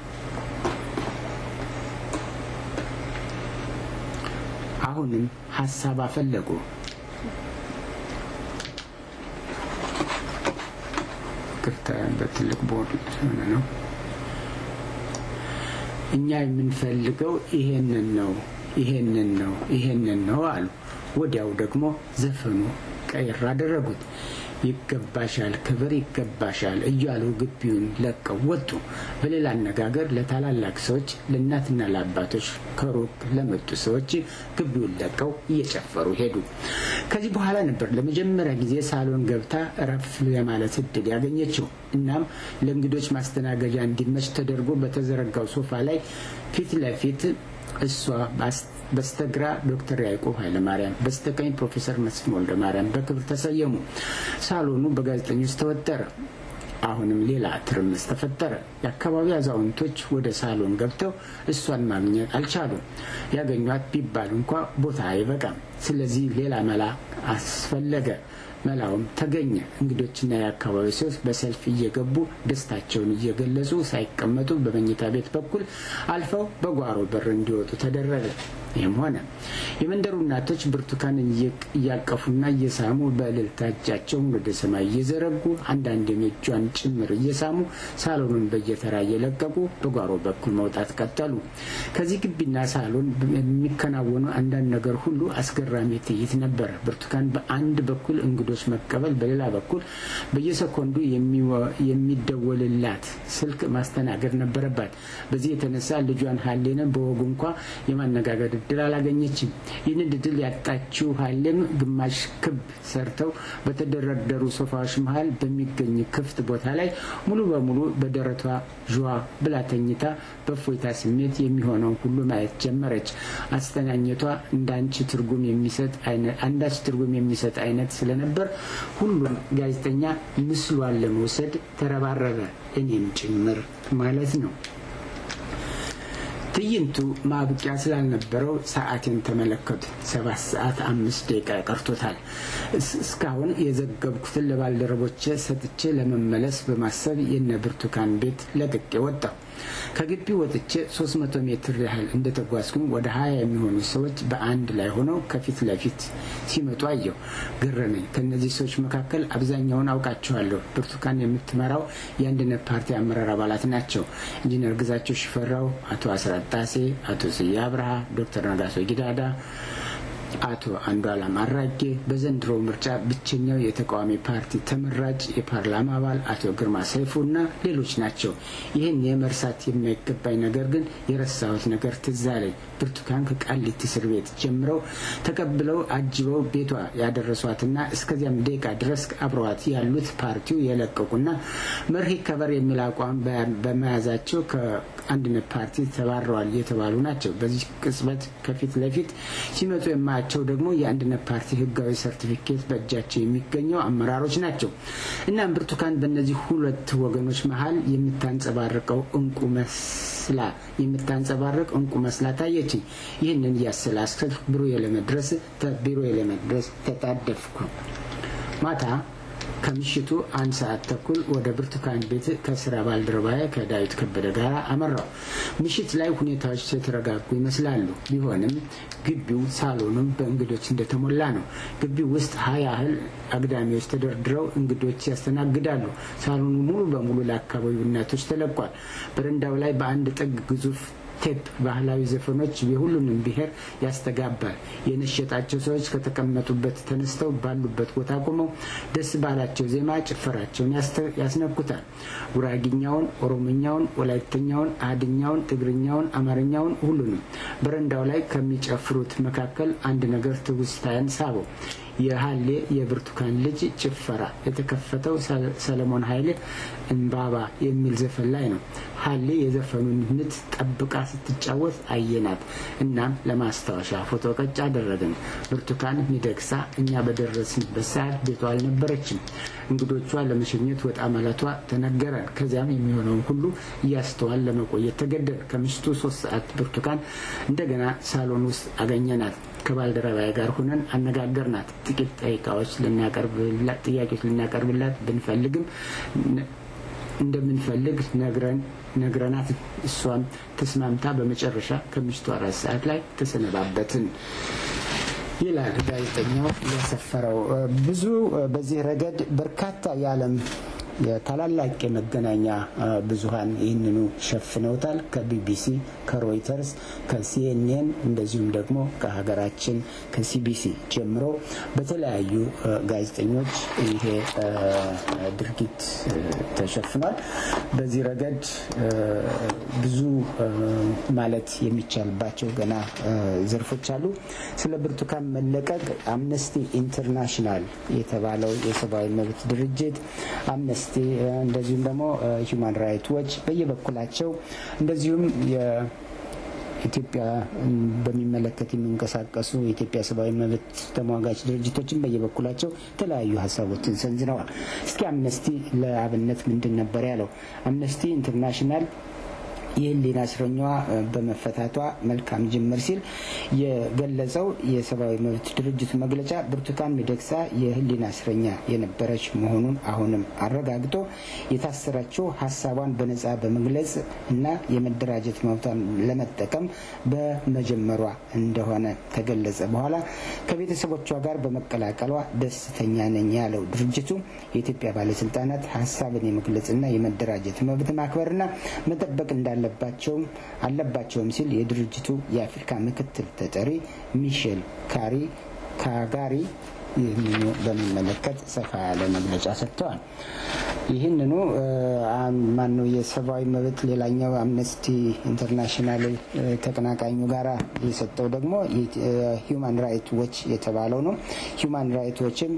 አሁንም ሀሳብ አፈለጉ። ክፍታ በትልቅ ቦርድ ሆነ ነው። እኛ የምንፈልገው ይሄንን ነው ይሄንን ነው ይሄንን ነው አሉ። ወዲያው ደግሞ ዘፈኑ ቀይር አደረጉት። ይገባሻል፣ ክብር ይገባሻል እያሉ ግቢውን ለቀው ወጡ። በሌላ አነጋገር ለታላላቅ ሰዎች፣ ለእናትና ለአባቶች፣ ከሩቅ ለመጡ ሰዎች ግቢውን ለቀው እየጨፈሩ ሄዱ። ከዚህ በኋላ ነበር ለመጀመሪያ ጊዜ ሳሎን ገብታ እረፍ የማለት እድል ያገኘችው። እናም ለእንግዶች ማስተናገጃ እንዲመች ተደርጎ በተዘረጋው ሶፋ ላይ ፊት ለፊት እሷ በስተግራ ዶክተር ያዕቆብ ኃይለማርያም በስተቀኝ ፕሮፌሰር መስፍን ወልደ ማርያም በክብር ተሰየሙ። ሳሎኑ በጋዜጠኞች ተወጠረ። አሁንም ሌላ ትርምስ ተፈጠረ። የአካባቢ አዛውንቶች ወደ ሳሎን ገብተው እሷን ማግኘት አልቻሉም። ያገኟት ቢባል እንኳ ቦታ አይበቃም። ስለዚህ ሌላ መላ አስፈለገ። መላውም ተገኘ። እንግዶችና የአካባቢ ሰዎች በሰልፍ እየገቡ ደስታቸውን እየገለጹ ሳይቀመጡ በመኝታ ቤት በኩል አልፈው በጓሮ በር እንዲወጡ ተደረገ። ይህም ሆነ። የመንደሩ እናቶች ብርቱካንን እያቀፉና እየሳሙ በእልልታ እጃቸውን ወደ ሰማይ እየዘረጉ አንዳንዴም እጇን ጭምር እየሳሙ ሳሎኑን በየተራ እየለቀቁ በጓሮ በኩል መውጣት ቀጠሉ። ከዚህ ግቢና ሳሎን የሚከናወኑ አንዳንድ ነገር ሁሉ አስገራሚ ትዕይንት ነበረ። ብርቱካን በአንድ በኩል እንግዶች መቀበል፣ በሌላ በኩል በየሰኮንዱ የሚደወልላት ስልክ ማስተናገድ ነበረባት። በዚህ የተነሳ ልጇን ሀሌንን በወጉ እንኳ የማነጋገር እድል አላገኘችም። ይህንን እድል ያጣችው ሀሌም ግማሽ ክብ ሰርተው በተደረደሩ ሶፋዎች መሀል በሚገኝ ክፍት ቦታ ላይ ሙሉ በሙሉ በደረቷ ዥዋ ብላ ተኝታ በእፎይታ ስሜት የሚሆነውን ሁሉ ማየት ጀመረች። አስተናኘቷ እንዳንቺ ትርጉም የሚሰጥ አንዳች ትርጉም የሚሰጥ አይነት ስለነበር ሁሉም ጋዜጠኛ ምስሏን ለመውሰድ ተረባረበ፣ እኔም ጭምር ማለት ነው። ትዕይንቱ ማብቂያ ስላልነበረው ሰዓቴን ተመለከቱ። ሰባት ሰዓት አምስት ደቂቃ ቀርቶታል። እስካሁን የዘገብኩትን ለባልደረቦቼ ሰጥቼ ለመመለስ በማሰብ የነ ብርቱካን ቤት ለቅቄ ወጣሁ። ከግቢ ወጥቼ 300 ሜትር ያህል እንደተጓዝኩኝ ወደ ሀያ የሚሆኑ ሰዎች በአንድ ላይ ሆነው ከፊት ለፊት ሲመጡ አየሁ። ገረመኝ። ከእነዚህ ሰዎች መካከል አብዛኛውን አውቃቸዋለሁ። ብርቱካን የምትመራው የአንድነት ፓርቲ አመራር አባላት ናቸው። ኢንጂነር ግዛቸው ሽፈራው፣ አቶ አስራት ጣሴ፣ አቶ ስዬ አብርሃ፣ ዶክተር ነጋሶ ጊዳዳ አቶ አንዱዓለም አራጌ በዘንድሮ ምርጫ ብቸኛው የተቃዋሚ ፓርቲ ተመራጭ የፓርላማ አባል አቶ ግርማ ሰይፉ እና ሌሎች ናቸው። ይህን የመርሳት የማይገባኝ ነገር ግን የረሳሁት ነገር ትዝ አለኝ። ብርቱካን ከቃሊቲ እስር ቤት ጀምረው ተቀብለው አጅበው ቤቷ ያደረሷትና እስከዚያም ደቂቃ ድረስ አብረዋት ያሉት ፓርቲው የለቀቁና መርህ ከበር የሚል አቋም በመያዛቸው ከአንድነት ፓርቲ ተባረዋል የተባሉ ናቸው። በዚህ ቅጽበት ከፊት ለፊት ሲመጡ የማያቸው ደግሞ የአንድነት ፓርቲ ህጋዊ ሰርቲፊኬት በእጃቸው የሚገኘው አመራሮች ናቸው። እናም ብርቱካን በእነዚህ ሁለት ወገኖች መሀል የምታንጸባርቀው እንቁ መስላ የምታንጸባርቅ እንቁ መስላ ታየችኝ። ይህንን እያሰላሰልኩ ቢሮዬ ለመድረስ ቢሮዬ ለመድረስ ተጣደፍኩ። ማታ ከምሽቱ አንድ ሰዓት ተኩል ወደ ብርቱካን ቤት ከስራ ባልደረባዬ ከዳዊት ከበደ ጋር አመራው። ምሽት ላይ ሁኔታዎች የተረጋጉ ይመስላሉ። ቢሆንም ግቢው ሳሎኑም በእንግዶች እንደተሞላ ነው። ግቢው ውስጥ ሀያ ያህል አግዳሚዎች ተደርድረው እንግዶች ያስተናግዳሉ። ሳሎኑ ሙሉ በሙሉ ለአካባቢው እናቶች ተለቋል። በረንዳው ላይ በአንድ ጥግ ግዙፍ ቴፕ ባህላዊ ዘፈኖች የሁሉንም ብሔር ያስተጋባል። የነሸጣቸው ሰዎች ከተቀመጡበት ተነስተው ባሉበት ቦታ ቆመው ደስ ባላቸው ዜማ ጭፈራቸውን ያስነኩታል። ጉራጊኛውን፣ ኦሮሞኛውን፣ ወላይተኛውን፣ አድኛውን፣ ትግርኛውን፣ አማርኛውን ሁሉንም። በረንዳው ላይ ከሚጨፍሩት መካከል አንድ ነገር ትውስታያን ሳበው። የሀሌ የብርቱካን ልጅ ጭፈራ የተከፈተው ሰለሞን ኃይሌ እምባባ የሚል ዘፈን ላይ ነው። ሀሌ የዘፈኑን ምት ጠብቃ ስትጫወት አየናት። እናም ለማስታወሻ ፎቶ ቀጭ አደረግን። ብርቱካን ሚደግሳ እኛ በደረስንበት ሰዓት ቤቷ አልነበረችም። እንግዶቿ ለመሸኘት ወጣ ማለቷ ተነገረን። ከዚያም የሚሆነውን ሁሉ እያስተዋል ለመቆየት ተገደድ። ከምሽቱ ሶስት ሰዓት ብርቱካን እንደገና ሳሎን ውስጥ አገኘናት። ከባልደረባዬ ጋር ሆነን አነጋገርናት። ጥቂት ጠይቃዎች ጥያቄዎች ልናቀርብላት ብንፈልግም እንደምንፈልግ ነግረን ነግረናት እሷም ተስማምታ በመጨረሻ ከምሽቱ አራት ሰዓት ላይ ተሰነባበትን ይላል ጋዜጠኛው ያሰፈረው። ብዙ በዚህ ረገድ በርካታ የዓለም የታላላቅ የመገናኛ ብዙኃን ይህንኑ ሸፍነውታል። ከቢቢሲ፣ ከሮይተርስ፣ ከሲኤንኤን እንደዚሁም ደግሞ ከሀገራችን ከሲቢሲ ጀምሮ በተለያዩ ጋዜጠኞች ይሄ ድርጊት ተሸፍኗል። በዚህ ረገድ ብዙ ማለት የሚቻልባቸው ገና ዘርፎች አሉ። ስለ ብርቱካን መለቀቅ አምነስቲ ኢንተርናሽናል የተባለው የሰብአዊ መብት ድርጅት አምነስቲ፣ እንደዚሁም ደግሞ ሂውማን ራይት ዎች በየበኩላቸው እንደዚሁም ኢትዮጵያ በሚመለከት የሚንቀሳቀሱ የኢትዮጵያ ሰብአዊ መብት ተሟጋች ድርጅቶችን በየበኩላቸው የተለያዩ ሀሳቦችን ሰንዝረዋል። እስኪ አምነስቲ ለአብነት ምንድን ነበር ያለው? አምነስቲ ኢንተርናሽናል የህሊና እስረኛዋ በመፈታቷ መልካም ጅምር ሲል የገለጸው የሰብአዊ መብት ድርጅቱ መግለጫ ብርቱካን ሚደቅሳ የህሊና እስረኛ የነበረች መሆኑን አሁንም አረጋግጦ የታሰረችው ሀሳቧን በነጻ በመግለጽ እና የመደራጀት መብቷን ለመጠቀም በመጀመሯ እንደሆነ ከገለጸ በኋላ ከቤተሰቦቿ ጋር በመቀላቀሏ ደስተኛ ነኝ ያለው ድርጅቱ የኢትዮጵያ ባለስልጣናት ሀሳብን የመግለጽና የመደራጀት መብት ማክበርና መጠበቅ እንዳለ አለባቸውም አለባቸውም ሲል የድርጅቱ የአፍሪካ ምክትል ተጠሪ ሚሼል ካሪ ካጋሪ ይህንኑ በሚመለከት ሰፋ ያለ መግለጫ ሰጥተዋል። ይህንኑ ማነው የሰብአዊ መብት ሌላኛው አምነስቲ ኢንተርናሽናል ተቀናቃኙ ጋራ የሰጠው ደግሞ ሂውማን ራይት ዎች የተባለው ነው። ሂውማን ራይት ዎችም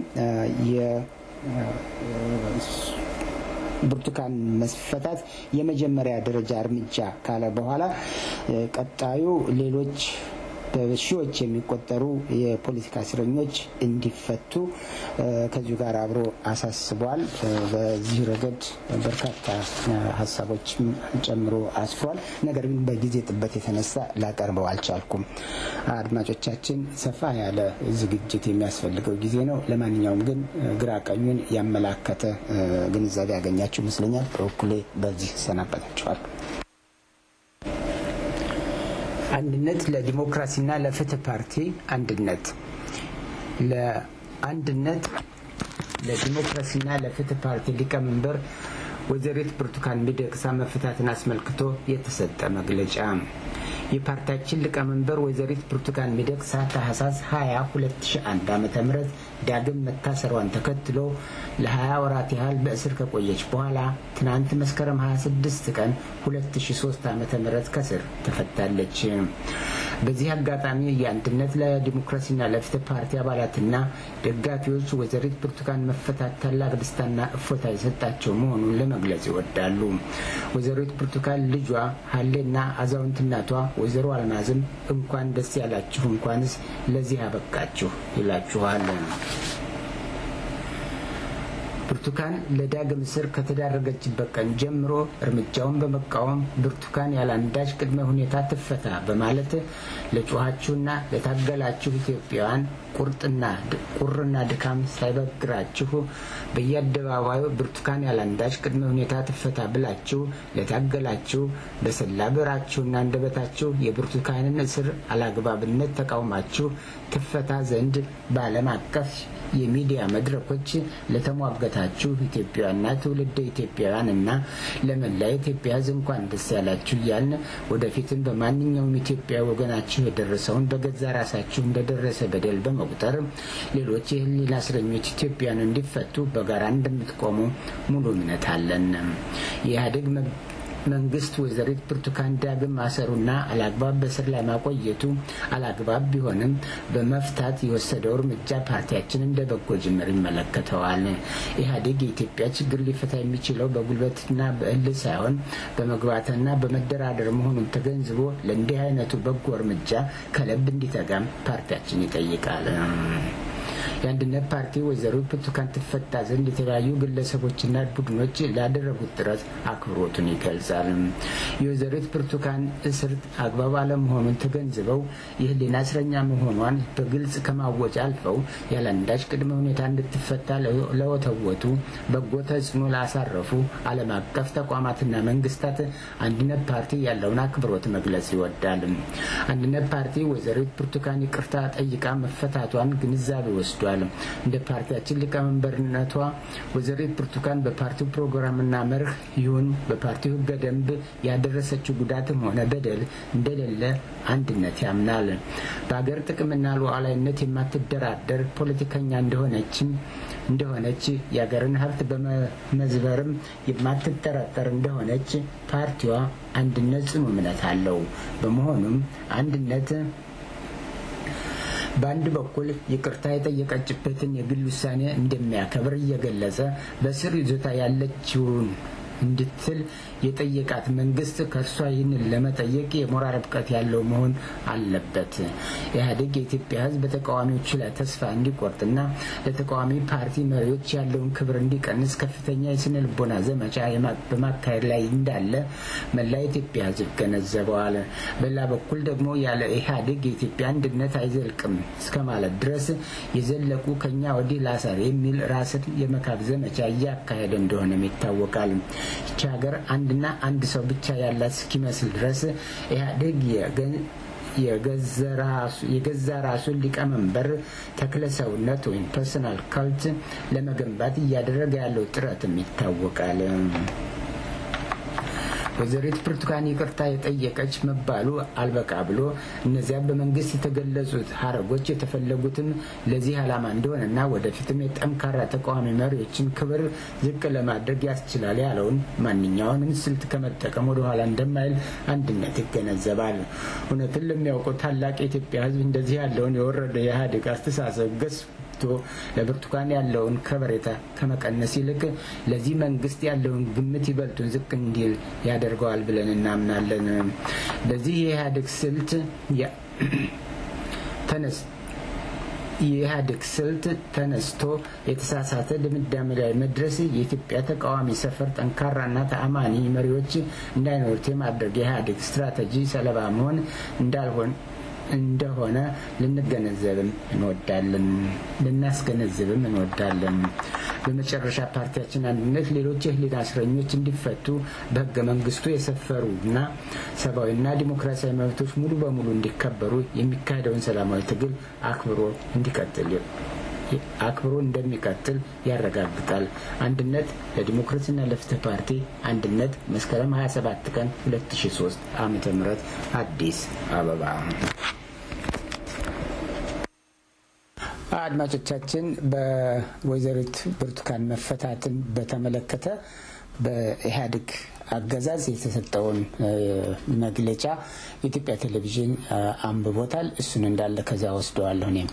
ብርቱካን መስፈታት የመጀመሪያ ደረጃ እርምጃ ካለ በኋላ ቀጣዩ ሌሎች በሺዎች የሚቆጠሩ የፖለቲካ እስረኞች እንዲፈቱ ከዚሁ ጋር አብሮ አሳስቧል። በዚህ ረገድ በርካታ ሀሳቦችም ጨምሮ አስፍሯል። ነገር ግን በጊዜ ጥበት የተነሳ ላቀርበው አልቻልኩም። አድማጮቻችን፣ ሰፋ ያለ ዝግጅት የሚያስፈልገው ጊዜ ነው። ለማንኛውም ግን ግራ ቀኙን ያመላከተ ግንዛቤ ያገኛችሁ ይመስለኛል። በበኩሌ በዚህ ሰናበታችኋል። አንድነት ለዲሞክራሲና ለፍትህ ፓርቲ አንድነት ለአንድነት ለዲሞክራሲና ለፍትህ ፓርቲ ሊቀመንበር ወይዘሪት ብርቱካን ሚደቅሳ መፈታትን አስመልክቶ የተሰጠ መግለጫ የፓርቲያችን ሊቀመንበር ወይዘሪት ብርቱካን ሚደቅሳ ታህሳስ 20 2001 ዓ ም ዳግም መታሰሯን ተከትሎ ለ20 ወራት ያህል በእስር ከቆየች በኋላ ትናንት መስከረም 26 ቀን 2003 ዓ ም ከስር ተፈታለች። በዚህ አጋጣሚ የአንድነት ለዲሞክራሲና ለፍትህ ፓርቲ አባላትና ደጋፊዎች ወይዘሪት ብርቱካን መፈታት ታላቅ ደስታና እፎታ የሰጣቸው መሆኑን ለመግለጽ ይወዳሉ። ወይዘሪት ብርቱካን ልጇ ሀሌና አዛውንት እናቷ ወይዘሮ አልማዝም እንኳን ደስ ያላችሁ እንኳንስ ለዚህ አበቃችሁ ይላችኋል። ብርቱካን ለዳግም እስር ከተዳረገችበት ቀን ጀምሮ እርምጃውን በመቃወም ብርቱካን ያለአንዳች ቅድመ ሁኔታ ትፈታ በማለት ለጮኋችሁና ለታገላችሁ ኢትዮጵያውያን ቁርጥና ቁርና ድካም ሳይበግራችሁ በየአደባባዩ ብርቱካን ያለአንዳች ቅድመ ሁኔታ ትፈታ ብላችሁ ለታገላችሁ በሰላ ብዕራችሁና አንደበታችሁ የብርቱካንን እስር አላግባብነት ተቃውማችሁ ትፈታ ዘንድ በዓለም አቀፍ የሚዲያ መድረኮች ለተሟገታችሁ ኢትዮጵያውያንና ትውልደ ኢትዮጵያውያን እና ለመላ ኢትዮጵያ ሕዝብ እንኳን ደስ ያላችሁ እያልን ወደፊትም በማንኛውም ኢትዮጵያ ወገናችሁ የደረሰውን በገዛ ራሳችሁ እንደደረሰ በደል በመቁጠር ሌሎች የህሊና እስረኞች ኢትዮጵያን እንዲፈቱ በጋራ እንደምትቆሙ ሙሉ እምነት አለን። የኢህአዴግ መንግስት ወይዘሪት ብርቱካን ዳግም ማሰሩና አላግባብ በስር ላይ ማቆየቱ አላግባብ ቢሆንም በመፍታት የወሰደው እርምጃ ፓርቲያችን እንደ በጎ ጅምር ይመለከተዋል። ኢህአዴግ የኢትዮጵያ ችግር ሊፈታ የሚችለው በጉልበትና በእልህ ሳይሆን በመግባትና በመደራደር መሆኑን ተገንዝቦ ለእንዲህ አይነቱ በጎ እርምጃ ከልብ እንዲተጋም ፓርቲያችን ይጠይቃል። የአንድነት ፓርቲ ወይዘሮ ብርቱካን ትፈታ ዘንድ የተለያዩ ግለሰቦችና ቡድኖች ላደረጉት ጥረት አክብሮቱን ይገልጻል። የወይዘሪት ብርቱካን እስር አግባብ አለመሆኑን ተገንዝበው የህሊና እስረኛ መሆኗን በግልጽ ከማወጭ አልፈው ያለአንዳች ቅድመ ሁኔታ እንድትፈታ ለወተወቱ በጎ ተጽዕኖ ላሳረፉ ዓለም አቀፍ ተቋማትና መንግስታት አንድነት ፓርቲ ያለውን አክብሮት መግለጽ ይወዳል። አንድነት ፓርቲ ወይዘሪት ብርቱካን ይቅርታ ጠይቃ መፈታቷን ግንዛቤ ወስዷል። ይታወቃል። እንደ ፓርቲያችን ሊቀመንበርነቷ ወይዘሪት ብርቱካን በፓርቲው ፕሮግራምና መርህ ይሁን በፓርቲው ሕገ ደንብ ያደረሰችው ጉዳትም ሆነ በደል እንደሌለ አንድነት ያምናል። በሀገር ጥቅምና ሉዓላዊነት የማትደራደር ፖለቲከኛ እንደሆነችም እንደሆነች የሀገርን ሀብት በመመዝበርም የማትጠራጠር እንደሆነች ፓርቲዋ አንድነት ጽኑ እምነት አለው። በመሆኑም አንድነት በአንድ በኩል ይቅርታ የጠየቀችበትን የግል ውሳኔ እንደሚያከብር እየገለጸ በስር ይዞታ ያለችውን እንድትል የጠየቃት መንግስት ከእርሷ ይህንን ለመጠየቅ የሞራል ብቃት ያለው መሆን አለበት። ኢህአዴግ የኢትዮጵያ ሕዝብ በተቃዋሚዎች ላይ ተስፋ እንዲቆርጥና ለተቃዋሚ ፓርቲ መሪዎች ያለውን ክብር እንዲቀንስ ከፍተኛ የስነ ልቦና ዘመቻ በማካሄድ ላይ እንዳለ መላ የኢትዮጵያ ሕዝብ ይገነዘበዋል። በሌላ በኩል ደግሞ ያለ ኢህአዴግ የኢትዮጵያ አንድነት አይዘልቅም እስከ ማለት ድረስ የዘለቁ ከኛ ወዲህ ላሰር የሚል ራስን የመካብ ዘመቻ እያካሄደ እንደሆነም ይታወቃል። ይቺ ሀገር አንድና አንድ ሰው ብቻ ያላት እስኪመስል ድረስ ኢህአዴግ የገዛ ራሱን ሊቀመንበር ተክለ ሰውነት ወይም ፐርሰናል ካልት ለመገንባት እያደረገ ያለው ጥረትም ይታወቃል። ወይዘሪት ብርቱካን ይቅርታ የጠየቀች መባሉ አልበቃ ብሎ እነዚያ በመንግስት የተገለጹት ሀረጎች የተፈለጉትም ለዚህ ዓላማ እንደሆነና ወደፊትም የጠንካራ ተቃዋሚ መሪዎችን ክብር ዝቅ ለማድረግ ያስችላል ያለውን ማንኛውንም ስልት ከመጠቀም ወደኋላ እንደማይል አንድነት ይገነዘባል። እውነትን ለሚያውቀው ታላቅ የኢትዮጵያ ሕዝብ እንደዚህ ያለውን የወረደ የኢህአዴግ አስተሳሰብ ገስ ለብርቱካን ያለውን ከበሬታ ከመቀነስ ይልቅ ለዚህ መንግስት ያለውን ግምት ይበልጡን ዝቅ እንዲል ያደርገዋል ብለን እናምናለን። በዚህ የኢህአዴግ ስልት ተነስ የኢህአዴግ ስልት ተነስቶ የተሳሳተ ድምዳሜ ላይ መድረስ የኢትዮጵያ ተቃዋሚ ሰፈር ጠንካራና ተአማኒ መሪዎች እንዳይኖሩት የማድረግ የኢህአዴግ ስትራቴጂ ሰለባ መሆን እንዳልሆን እንደሆነ ልንገነዘብም እንወዳለን ልናስገነዝብም እንወዳለን። በመጨረሻ ፓርቲያችን አንድነት ሌሎች የህሊና እስረኞች እንዲፈቱ በህገ መንግስቱ የሰፈሩ እና ሰብአዊና ዲሞክራሲያዊ መብቶች ሙሉ በሙሉ እንዲከበሩ የሚካሄደውን ሰላማዊ ትግል አክብሮ እንዲቀጥል አክብሮ እንደሚቀጥል ያረጋግጣል። አንድነት ለዲሞክራሲና ለፍትህ ፓርቲ አንድነት መስከረም 27 ቀን 2003 ዓመተ ምህረት አዲስ አበባ። አድማጮቻችን በወይዘሪት ብርቱካን መፈታትን በተመለከተ በኢህአዴግ አገዛዝ የተሰጠውን መግለጫ የኢትዮጵያ ቴሌቪዥን አንብቦታል። እሱን እንዳለ ከዚያ ወስደዋለሁ እኔም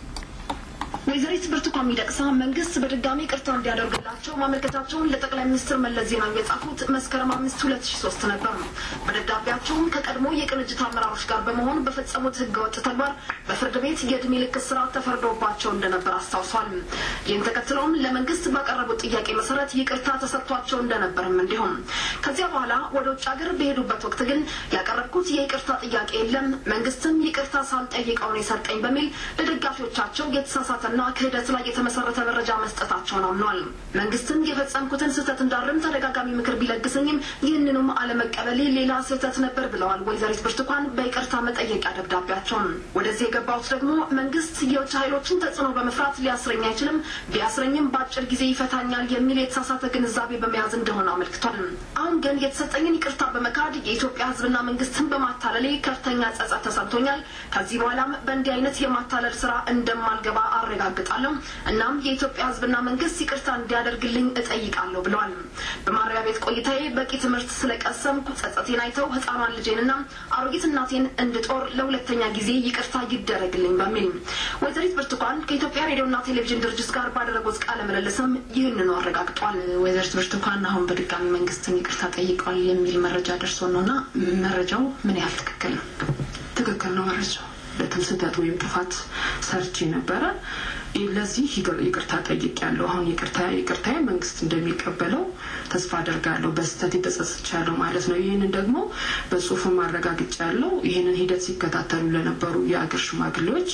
ወይዘሪት ብርቱካን ሚደቅሳ መንግስት በድጋሚ ቅርታ እንዲያደርግላቸው ማመልከታቸውን ለጠቅላይ ሚኒስትር መለስ ዜናዊ የጻፉት መስከረም አምስት ሁለት ሺ ሶስት ነበር። በደብዳቤያቸውም ከቀድሞ የቅንጅት አመራሮች ጋር በመሆን በፈጸሙት ህገወጥ ተግባር በፍርድ ቤት የእድሜ ልክ እስራት ተፈርዶባቸው እንደነበር አስታውሷል። ይህን ተከትለውም ለመንግስት ባቀረቡት ጥያቄ መሰረት ይቅርታ ተሰጥቷቸው እንደነበርም እንዲሁም ከዚያ በኋላ ወደ ውጭ ሀገር በሄዱበት ወቅት ግን ያቀረብኩት የይቅርታ ጥያቄ የለም፣ መንግስትም ይቅርታ ሳልጠይቀው ነው የሰጠኝ በሚል ለደጋፊዎቻቸው የተሳሳተና ክህደት ላይ የተመሰረተ መረጃ መስጠታቸውን አምኗል። መንግስትም የፈጸምኩትን ስህተት እንዳርም ተደጋጋሚ ምክር ቢለግሰኝም ይህንኑም አለመቀበሌ ሌላ ስህተት ነበር ብለዋል ወይዘሪት ብርቱካን በይቅርታ መጠየቂያ ደብዳቤያቸውን። ወደዚህ የገባሁት ደግሞ መንግስት የውጭ ኃይሎችን ተጽዕኖ በመፍራት ሊያስረኝ አይችልም፣ ቢያስረኝም በአጭር ጊዜ ይፈታኛል የሚል የተሳሳተ ግንዛቤ በመያዝ እንደሆነ አመልክቷል። አሁን ግን የተሰጠኝን ይቅርታ በመካድ የኢትዮጵያ ህዝብና መንግስትን በማታለሌ ከፍተኛ ጸጸት ተሰምቶኛል። ከዚህ በኋላም በእንዲህ አይነት የማታለል ስራ እንደማልገባ አረጋግጣለሁ። እናም የኢትዮጵያ ህዝብና መንግስት ይቅርታ እንዲያደርግልኝ እጠይቃለሁ ብለዋል። በማረሚያ ቤት ቆይታዬ በቂ ትምህርት ስለቀሰምኩ ጸጸቴን አይተው ህፃኗን ልጄንና አሮጊት እናቴን እንድጦር ለሁለተኛ ጊዜ ይቅርታ ይደረግልኝ በሚል ወይዘሪት ብርቱካን ከኢትዮጵያ ሬዲዮና ቴሌቪዥን ድርጅት ጋር ባደረጉት ቃለ ምልልስም ይህንኑ አረጋግጧል። ወይዘሪት ብርቱካን አሁን በድጋሚ መንግስትን ይቅርታ ጠይቀዋል የሚል መረጃ ደርሶ ነው እና መረጃው ምን ያህል ትክክል ነው? ትክክል ነው መረጃው በትም ስህተት ወይም ጥፋት ሰርቼ ነበረ። ለዚህ ይቅርታ ጠይቄያለሁ። አሁን ይቅርታ ይቅርታዬ መንግስት እንደሚቀበለው ተስፋ አደርጋለሁ። በስህተት የተጸጽቻለሁ ማለት ነው። ይህንን ደግሞ በጽሁፍም አረጋግጫለሁ። ይህንን ሂደት ሲከታተሉ ለነበሩ የአገር ሽማግሌዎች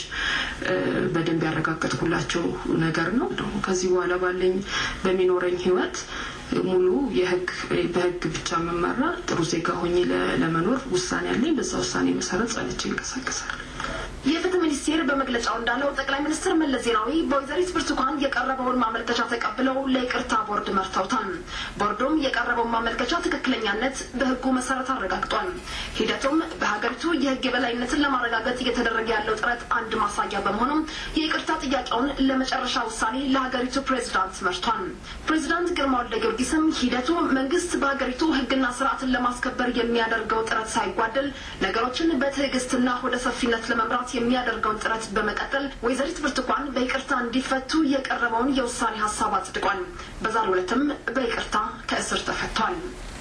በደንብ ያረጋገጥኩላቸው ነገር ነው። ከዚህ በኋላ ባለኝ በሚኖረኝ ህይወት ሙሉ የህግ በህግ ብቻ መመራ ጥሩ ዜጋ ሆኜ ለመኖር ውሳኔ ያለኝ በዛ ውሳኔ መሰረት ጸንቼ ይንቀሳቀሳል። የፍትህ ሚኒስቴር በመግለጫው እንዳለው ጠቅላይ ሚኒስትር መለስ ዜናዊ በወይዘሪት ብርቱካን የቀረበውን ማመልከቻ ተቀብለው ለይቅርታ ቦርድ መርተውታል። ቦርዱም የቀረበውን ማመልከቻ ትክክለኛነት በሕጉ መሰረት አረጋግጧል። ሂደቱም በሀገሪቱ የሕግ የበላይነትን ለማረጋገጥ እየተደረገ ያለው ጥረት አንድ ማሳያ በመሆኑም የይቅርታ ጥያቄውን ለመጨረሻ ውሳኔ ለሀገሪቱ ፕሬዚዳንት መርቷል። ፕሬዚዳንት ግርማ ወልደ ጊዮርጊስም ሂደቱ መንግስት በሀገሪቱ ሕግና ስርዓትን ለማስከበር የሚያደርገው ጥረት ሳይጓደል ነገሮችን በትዕግስትና ወደ ሰፊነት ለመምራት የሚያደርገውን ጥረት በመቀጠል ወይዘሪት ብርቱካን በይቅርታ እንዲፈቱ የቀረበውን የውሳኔ ሀሳብ አጽድቋል። በዛሬው ዕለትም በይቅርታ ከእስር ተፈቷል።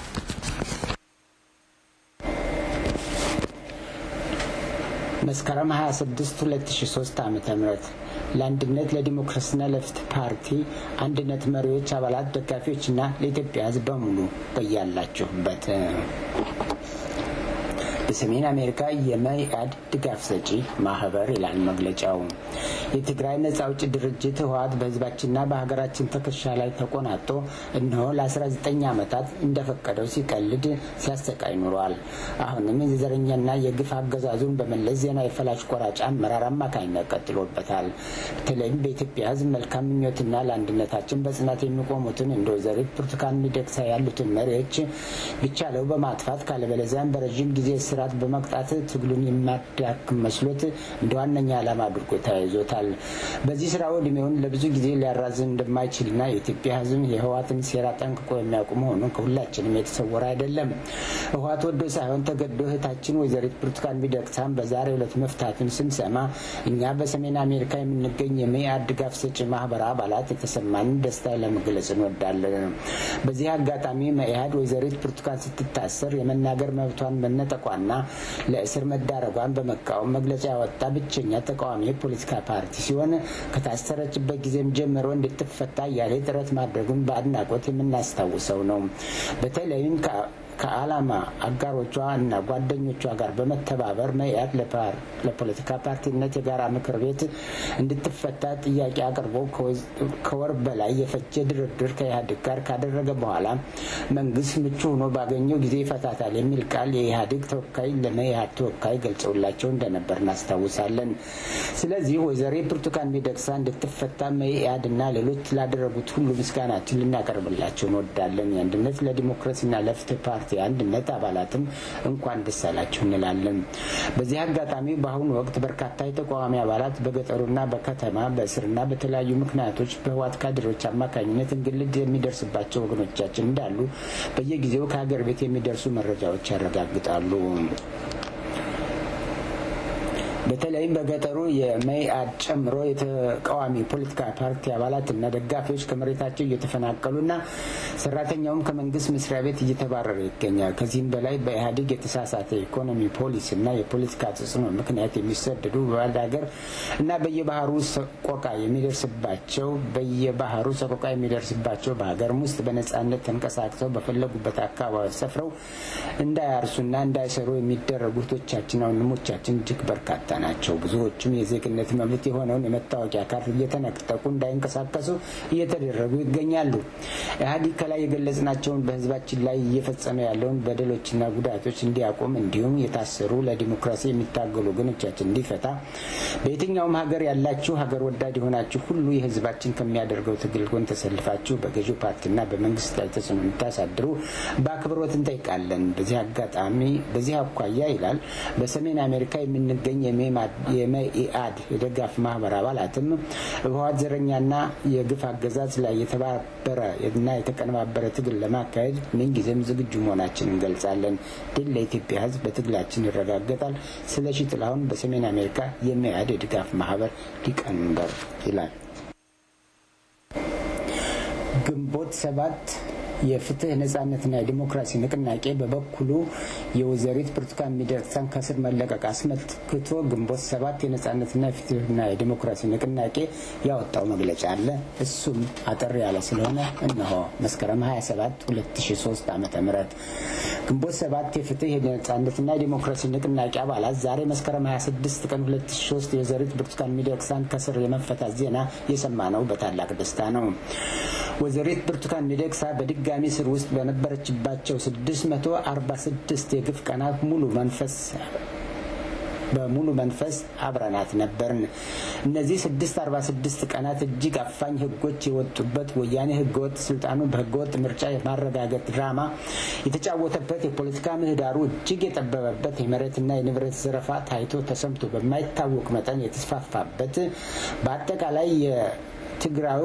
መስከረም 26 2003 ዓ ም ለአንድነት ለዲሞክራሲና ለፍትህ ፓርቲ አንድነት መሪዎች፣ አባላት፣ ደጋፊዎችና ለኢትዮጵያ ህዝብ በሙሉ በያላችሁበት በሰሜን አሜሪካ የመኢአድ ድጋፍ ሰጪ ማህበር ይላል መግለጫው። የትግራይ ነጻ አውጪ ድርጅት ህወሓት በህዝባችንና በሀገራችን ትከሻ ላይ ተቆናጦ እነሆ ለ19 ዓመታት እንደፈቀደው ሲቀልድ ሲያሰቃይ ኑሯል። አሁንም የዘረኛና የግፍ አገዛዙን በመለስ ዜና የፈላጭ ቆራጭ አመራር አማካኝነት ቀጥሎበታል። በተለይም በኢትዮጵያ ህዝብ መልካም ምኞትና ለአንድነታችን በጽናት የሚቆሙትን እንደ ወይዘሪት ብርቱካን ሚደቅሳ ያሉትን መሪዎች ቢቻለው በማጥፋት ካለበለዚያም በረዥም ጊዜ ስርዓት በመቅጣት ትግሉን የሚያዳክም መስሎት እንደ ዋነኛ ዓላማ አድርጎ ተያይዞታል። በዚህ ስራው እድሜውን ለብዙ ጊዜ ሊያራዝም እንደማይችልና የኢትዮጵያ ህዝብ የህወሓትን ሴራ ጠንቅቆ የሚያውቁ መሆኑን ከሁላችንም የተሰወረ አይደለም። ህወሓት ወዶ ሳይሆን ተገዶ እህታችን ወይዘሪት ብርቱካን ሚደቅሳን በዛሬው ዕለት መፍታቱን ስንሰማ እኛ በሰሜን አሜሪካ የምንገኝ የመኢአድ ድጋፍ ሰጪ ማህበር አባላት የተሰማንን ደስታ ለመግለጽ እንወዳለን። በዚህ አጋጣሚ መኢአድ ወይዘሪት ብርቱካን ስትታሰር የመናገር መብቷን መነጠቋና ለእስር መዳረጓን በመቃወም መግለጫ ያወጣ ብቸኛ ተቃዋሚ የፖለቲካ ፓርቲ ሲሆን ከታሰረችበት ጊዜም ጀምሮ እንድትፈታ እያለ ጥረት ማድረጉን በአድናቆት የምናስታውሰው ነው። በተለይም ከዓላማ አጋሮቿ እና ጓደኞቿ ጋር በመተባበር መኢአድ ለፖለቲካ ፓርቲነት የጋራ ምክር ቤት እንድትፈታ ጥያቄ አቅርቦ ከወር በላይ የፈጀ ድርድር ከኢህአዴግ ጋር ካደረገ በኋላ መንግስት ምቹ ሆኖ ባገኘው ጊዜ ይፈታታል የሚል ቃል የኢህአዴግ ተወካይ ለመኢአድ ተወካይ ገልጸውላቸው እንደነበር እናስታውሳለን። ስለዚህ ወይዘሮ ብርቱካን ሚደቅሳ እንድትፈታ መኢአድ እና ሌሎች ላደረጉት ሁሉ ምስጋናችን ልናቀርብላቸው እንወዳለን። የአንድነት ለዲሞክራሲና ለፍትህ ፓርቲ አንድነት አባላትም እንኳን ደስ አላችሁ እንላለን። በዚህ አጋጣሚ በአሁኑ ወቅት በርካታ የተቃዋሚ አባላት በገጠሩና በከተማ በእስርና በተለያዩ ምክንያቶች በህወሓት ካድሬዎች አማካኝነት እንግልት የሚደርስባቸው ወገኖቻችን እንዳሉ በየጊዜው ከሀገር ቤት የሚደርሱ መረጃዎች ያረጋግጣሉ። በተለይም በገጠሩ የመኢአድ ጨምሮ የተቃዋሚ ፖለቲካ ፓርቲ አባላትና ደጋፊዎች ከመሬታቸው እየተፈናቀሉና ሰራተኛውም ከመንግስት መስሪያ ቤት እየተባረረ ይገኛል። ከዚህም በላይ በኢህአዴግ የተሳሳተ ኢኮኖሚ ፖሊሲና የፖለቲካ ተጽዕኖ ምክንያት የሚሰደዱ በባዕድ ሀገር እና በየባህሩ ሰቆቃ የሚደርስባቸው በየባህሩ ሰቆቃ የሚደርስባቸው በሀገርም ውስጥ በነጻነት ተንቀሳቅሰው በፈለጉበት አካባቢ ሰፍረው እንዳያርሱና እንዳይሰሩ የሚደረጉ እህቶቻችንና ወንድሞቻችን እጅግ በርካታ ናቸው። ብዙዎቹም የዜግነት መብት የሆነውን የመታወቂያ ካርድ እየተነጠቁ እንዳይንቀሳቀሱ እየተደረጉ ይገኛሉ። ኢህአዴግ ከላይ የገለጽናቸውን በህዝባችን ላይ እየፈጸመ ያለውን በደሎችና ጉዳቶች እንዲያቆም እንዲሁም የታሰሩ ለዲሞክራሲ የሚታገሉ ወገኖቻችን እንዲፈታ በየትኛውም ሀገር ያላችሁ ሀገር ወዳድ የሆናችሁ ሁሉ የህዝባችን ከሚያደርገው ትግል ጎን ተሰልፋችሁ በገዢው ፓርቲና በመንግስት ላይ ተጽዕኖ እንድታሳድሩ በአክብሮት እንጠይቃለን። በዚህ አጋጣሚ በዚህ አኳያ ይላል በሰሜን አሜሪካ የምንገኝ የመኢአድ የደጋፍ ማህበር አባላትም በህወሓት ዘረኛና የግፍ አገዛዝ ላይ የተባበረ እና የተቀነባበረ ትግል ለማካሄድ ምንጊዜም ዝግጁ መሆናችን እንገልጻለን። ድል ለኢትዮጵያ ህዝብ፣ በትግላችን ይረጋገጣል። ስለሺ ጥላሁን በሰሜን አሜሪካ የመኢአድ የድጋፍ ማህበር ሊቀመንበር ይላል። ግንቦት ሰባት የፍትህ ነጻነትና የዲሞክራሲ ንቅናቄ በበኩሉ የወይዘሪት ብርቱካን ሚደቅሳን ከስር መለቀቅ አስመልክቶ ግንቦት ሰባት የነጻነትና የፍትህና የዲሞክራሲ ንቅናቄ ያወጣው መግለጫ አለ። እሱም አጠር ያለ ስለሆነ እነሆ መስከረም 27 2003 ዓ ም ግንቦት ሰባት የፍትህ የነጻነትና የዲሞክራሲ ንቅናቄ አባላት ዛሬ መስከረም 26 ቀን 2003 የወይዘሪት ብርቱካን ሚደቅሳን ከስር የመፈታት ዜና የሰማነው በታላቅ ደስታ ነው። ወይዘሪት ብርቱካን ሚደቅሳ በድጋሚ ስር ውስጥ በነበረችባቸው 646 የግፍ ቀናት ሙሉ መንፈስ በሙሉ መንፈስ አብረናት ነበርን። እነዚህ ስድስት አርባ ስድስት ቀናት እጅግ አፋኝ ህጎች የወጡበት ወያኔ ህገወጥ ስልጣኑን በህገወጥ ምርጫ የማረጋገጥ ድራማ የተጫወተበት የፖለቲካ ምህዳሩ እጅግ የጠበበበት የመሬትና የንብረት ዘረፋ ታይቶ ተሰምቶ በማይታወቅ መጠን የተስፋፋበት በአጠቃላይ ትግራዊ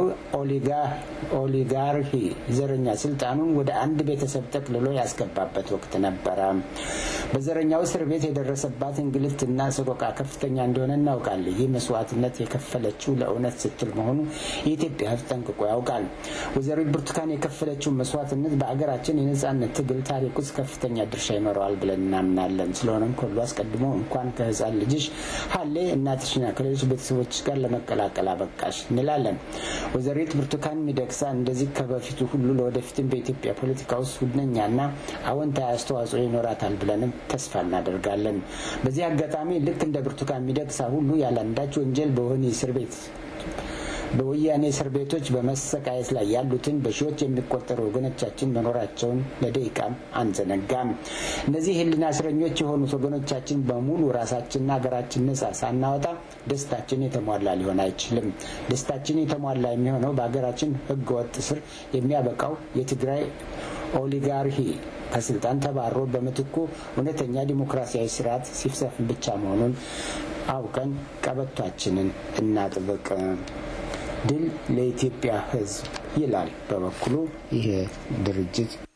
ኦሊጋርሂ ዘረኛ ስልጣኑን ወደ አንድ ቤተሰብ ጠቅልሎ ያስገባበት ወቅት ነበረ። በዘረኛው እስር ቤት የደረሰባት እንግልትና ሰቆቃ ከፍተኛ እንደሆነ እናውቃለን። ይህ መስዋዕትነት የከፈለችው ለእውነት ስትል መሆኑ የኢትዮጵያ ሕዝብ ጠንቅቆ ያውቃል። ወይዘሪት ብርቱካን የከፈለችው መስዋዕትነት በአገራችን የነጻነት ትግል ታሪክ ውስጥ ከፍተኛ ድርሻ ይኖረዋል ብለን እናምናለን። ስለሆነም ከሁሉ አስቀድሞ እንኳን ከህፃን ልጅሽ ሀሌ እናትሽና ከሌሎች ቤተሰቦች ጋር ለመቀላቀል አበቃሽ እንላለን። ወይዘሪት ብርቱካን ሚደቅሳ እንደዚህ ከበፊቱ ሁሉ ለወደፊትም በኢትዮጵያ ፖለቲካ ውስጥ ሁነኛና አዎንታዊ አስተዋጽኦ ይኖራታል ብለንም ተስፋ እናደርጋለን። በዚህ አጋጣሚ ልክ እንደ ብርቱካን ሚደቅሳ ሁሉ ያለ አንዳች ወንጀል በወህኒ እስር ቤት በወያኔ እስር ቤቶች በመሰቃየት ላይ ያሉትን በሺዎች የሚቆጠሩ ወገኖቻችን መኖራቸውን ለደቂቃም አንዘነጋም። እነዚህ ህሊና እስረኞች የሆኑት ወገኖቻችን በሙሉ ራሳችንና ሀገራችን ነጻ ሳናወጣ ደስታችን የተሟላ ሊሆን አይችልም። ደስታችን የተሟላ የሚሆነው በሀገራችን ህገወጥ ስር የሚያበቃው የትግራይ ኦሊጋርሂ ከስልጣን ተባሮ በምትኩ እውነተኛ ዲሞክራሲያዊ ስርዓት ሲሰፍን ብቻ መሆኑን አውቀን ቀበቷችንን እናጥብቅ። ድል ለኢትዮጵያ ህዝብ ይላል በበኩሉ ይህ ድርጅት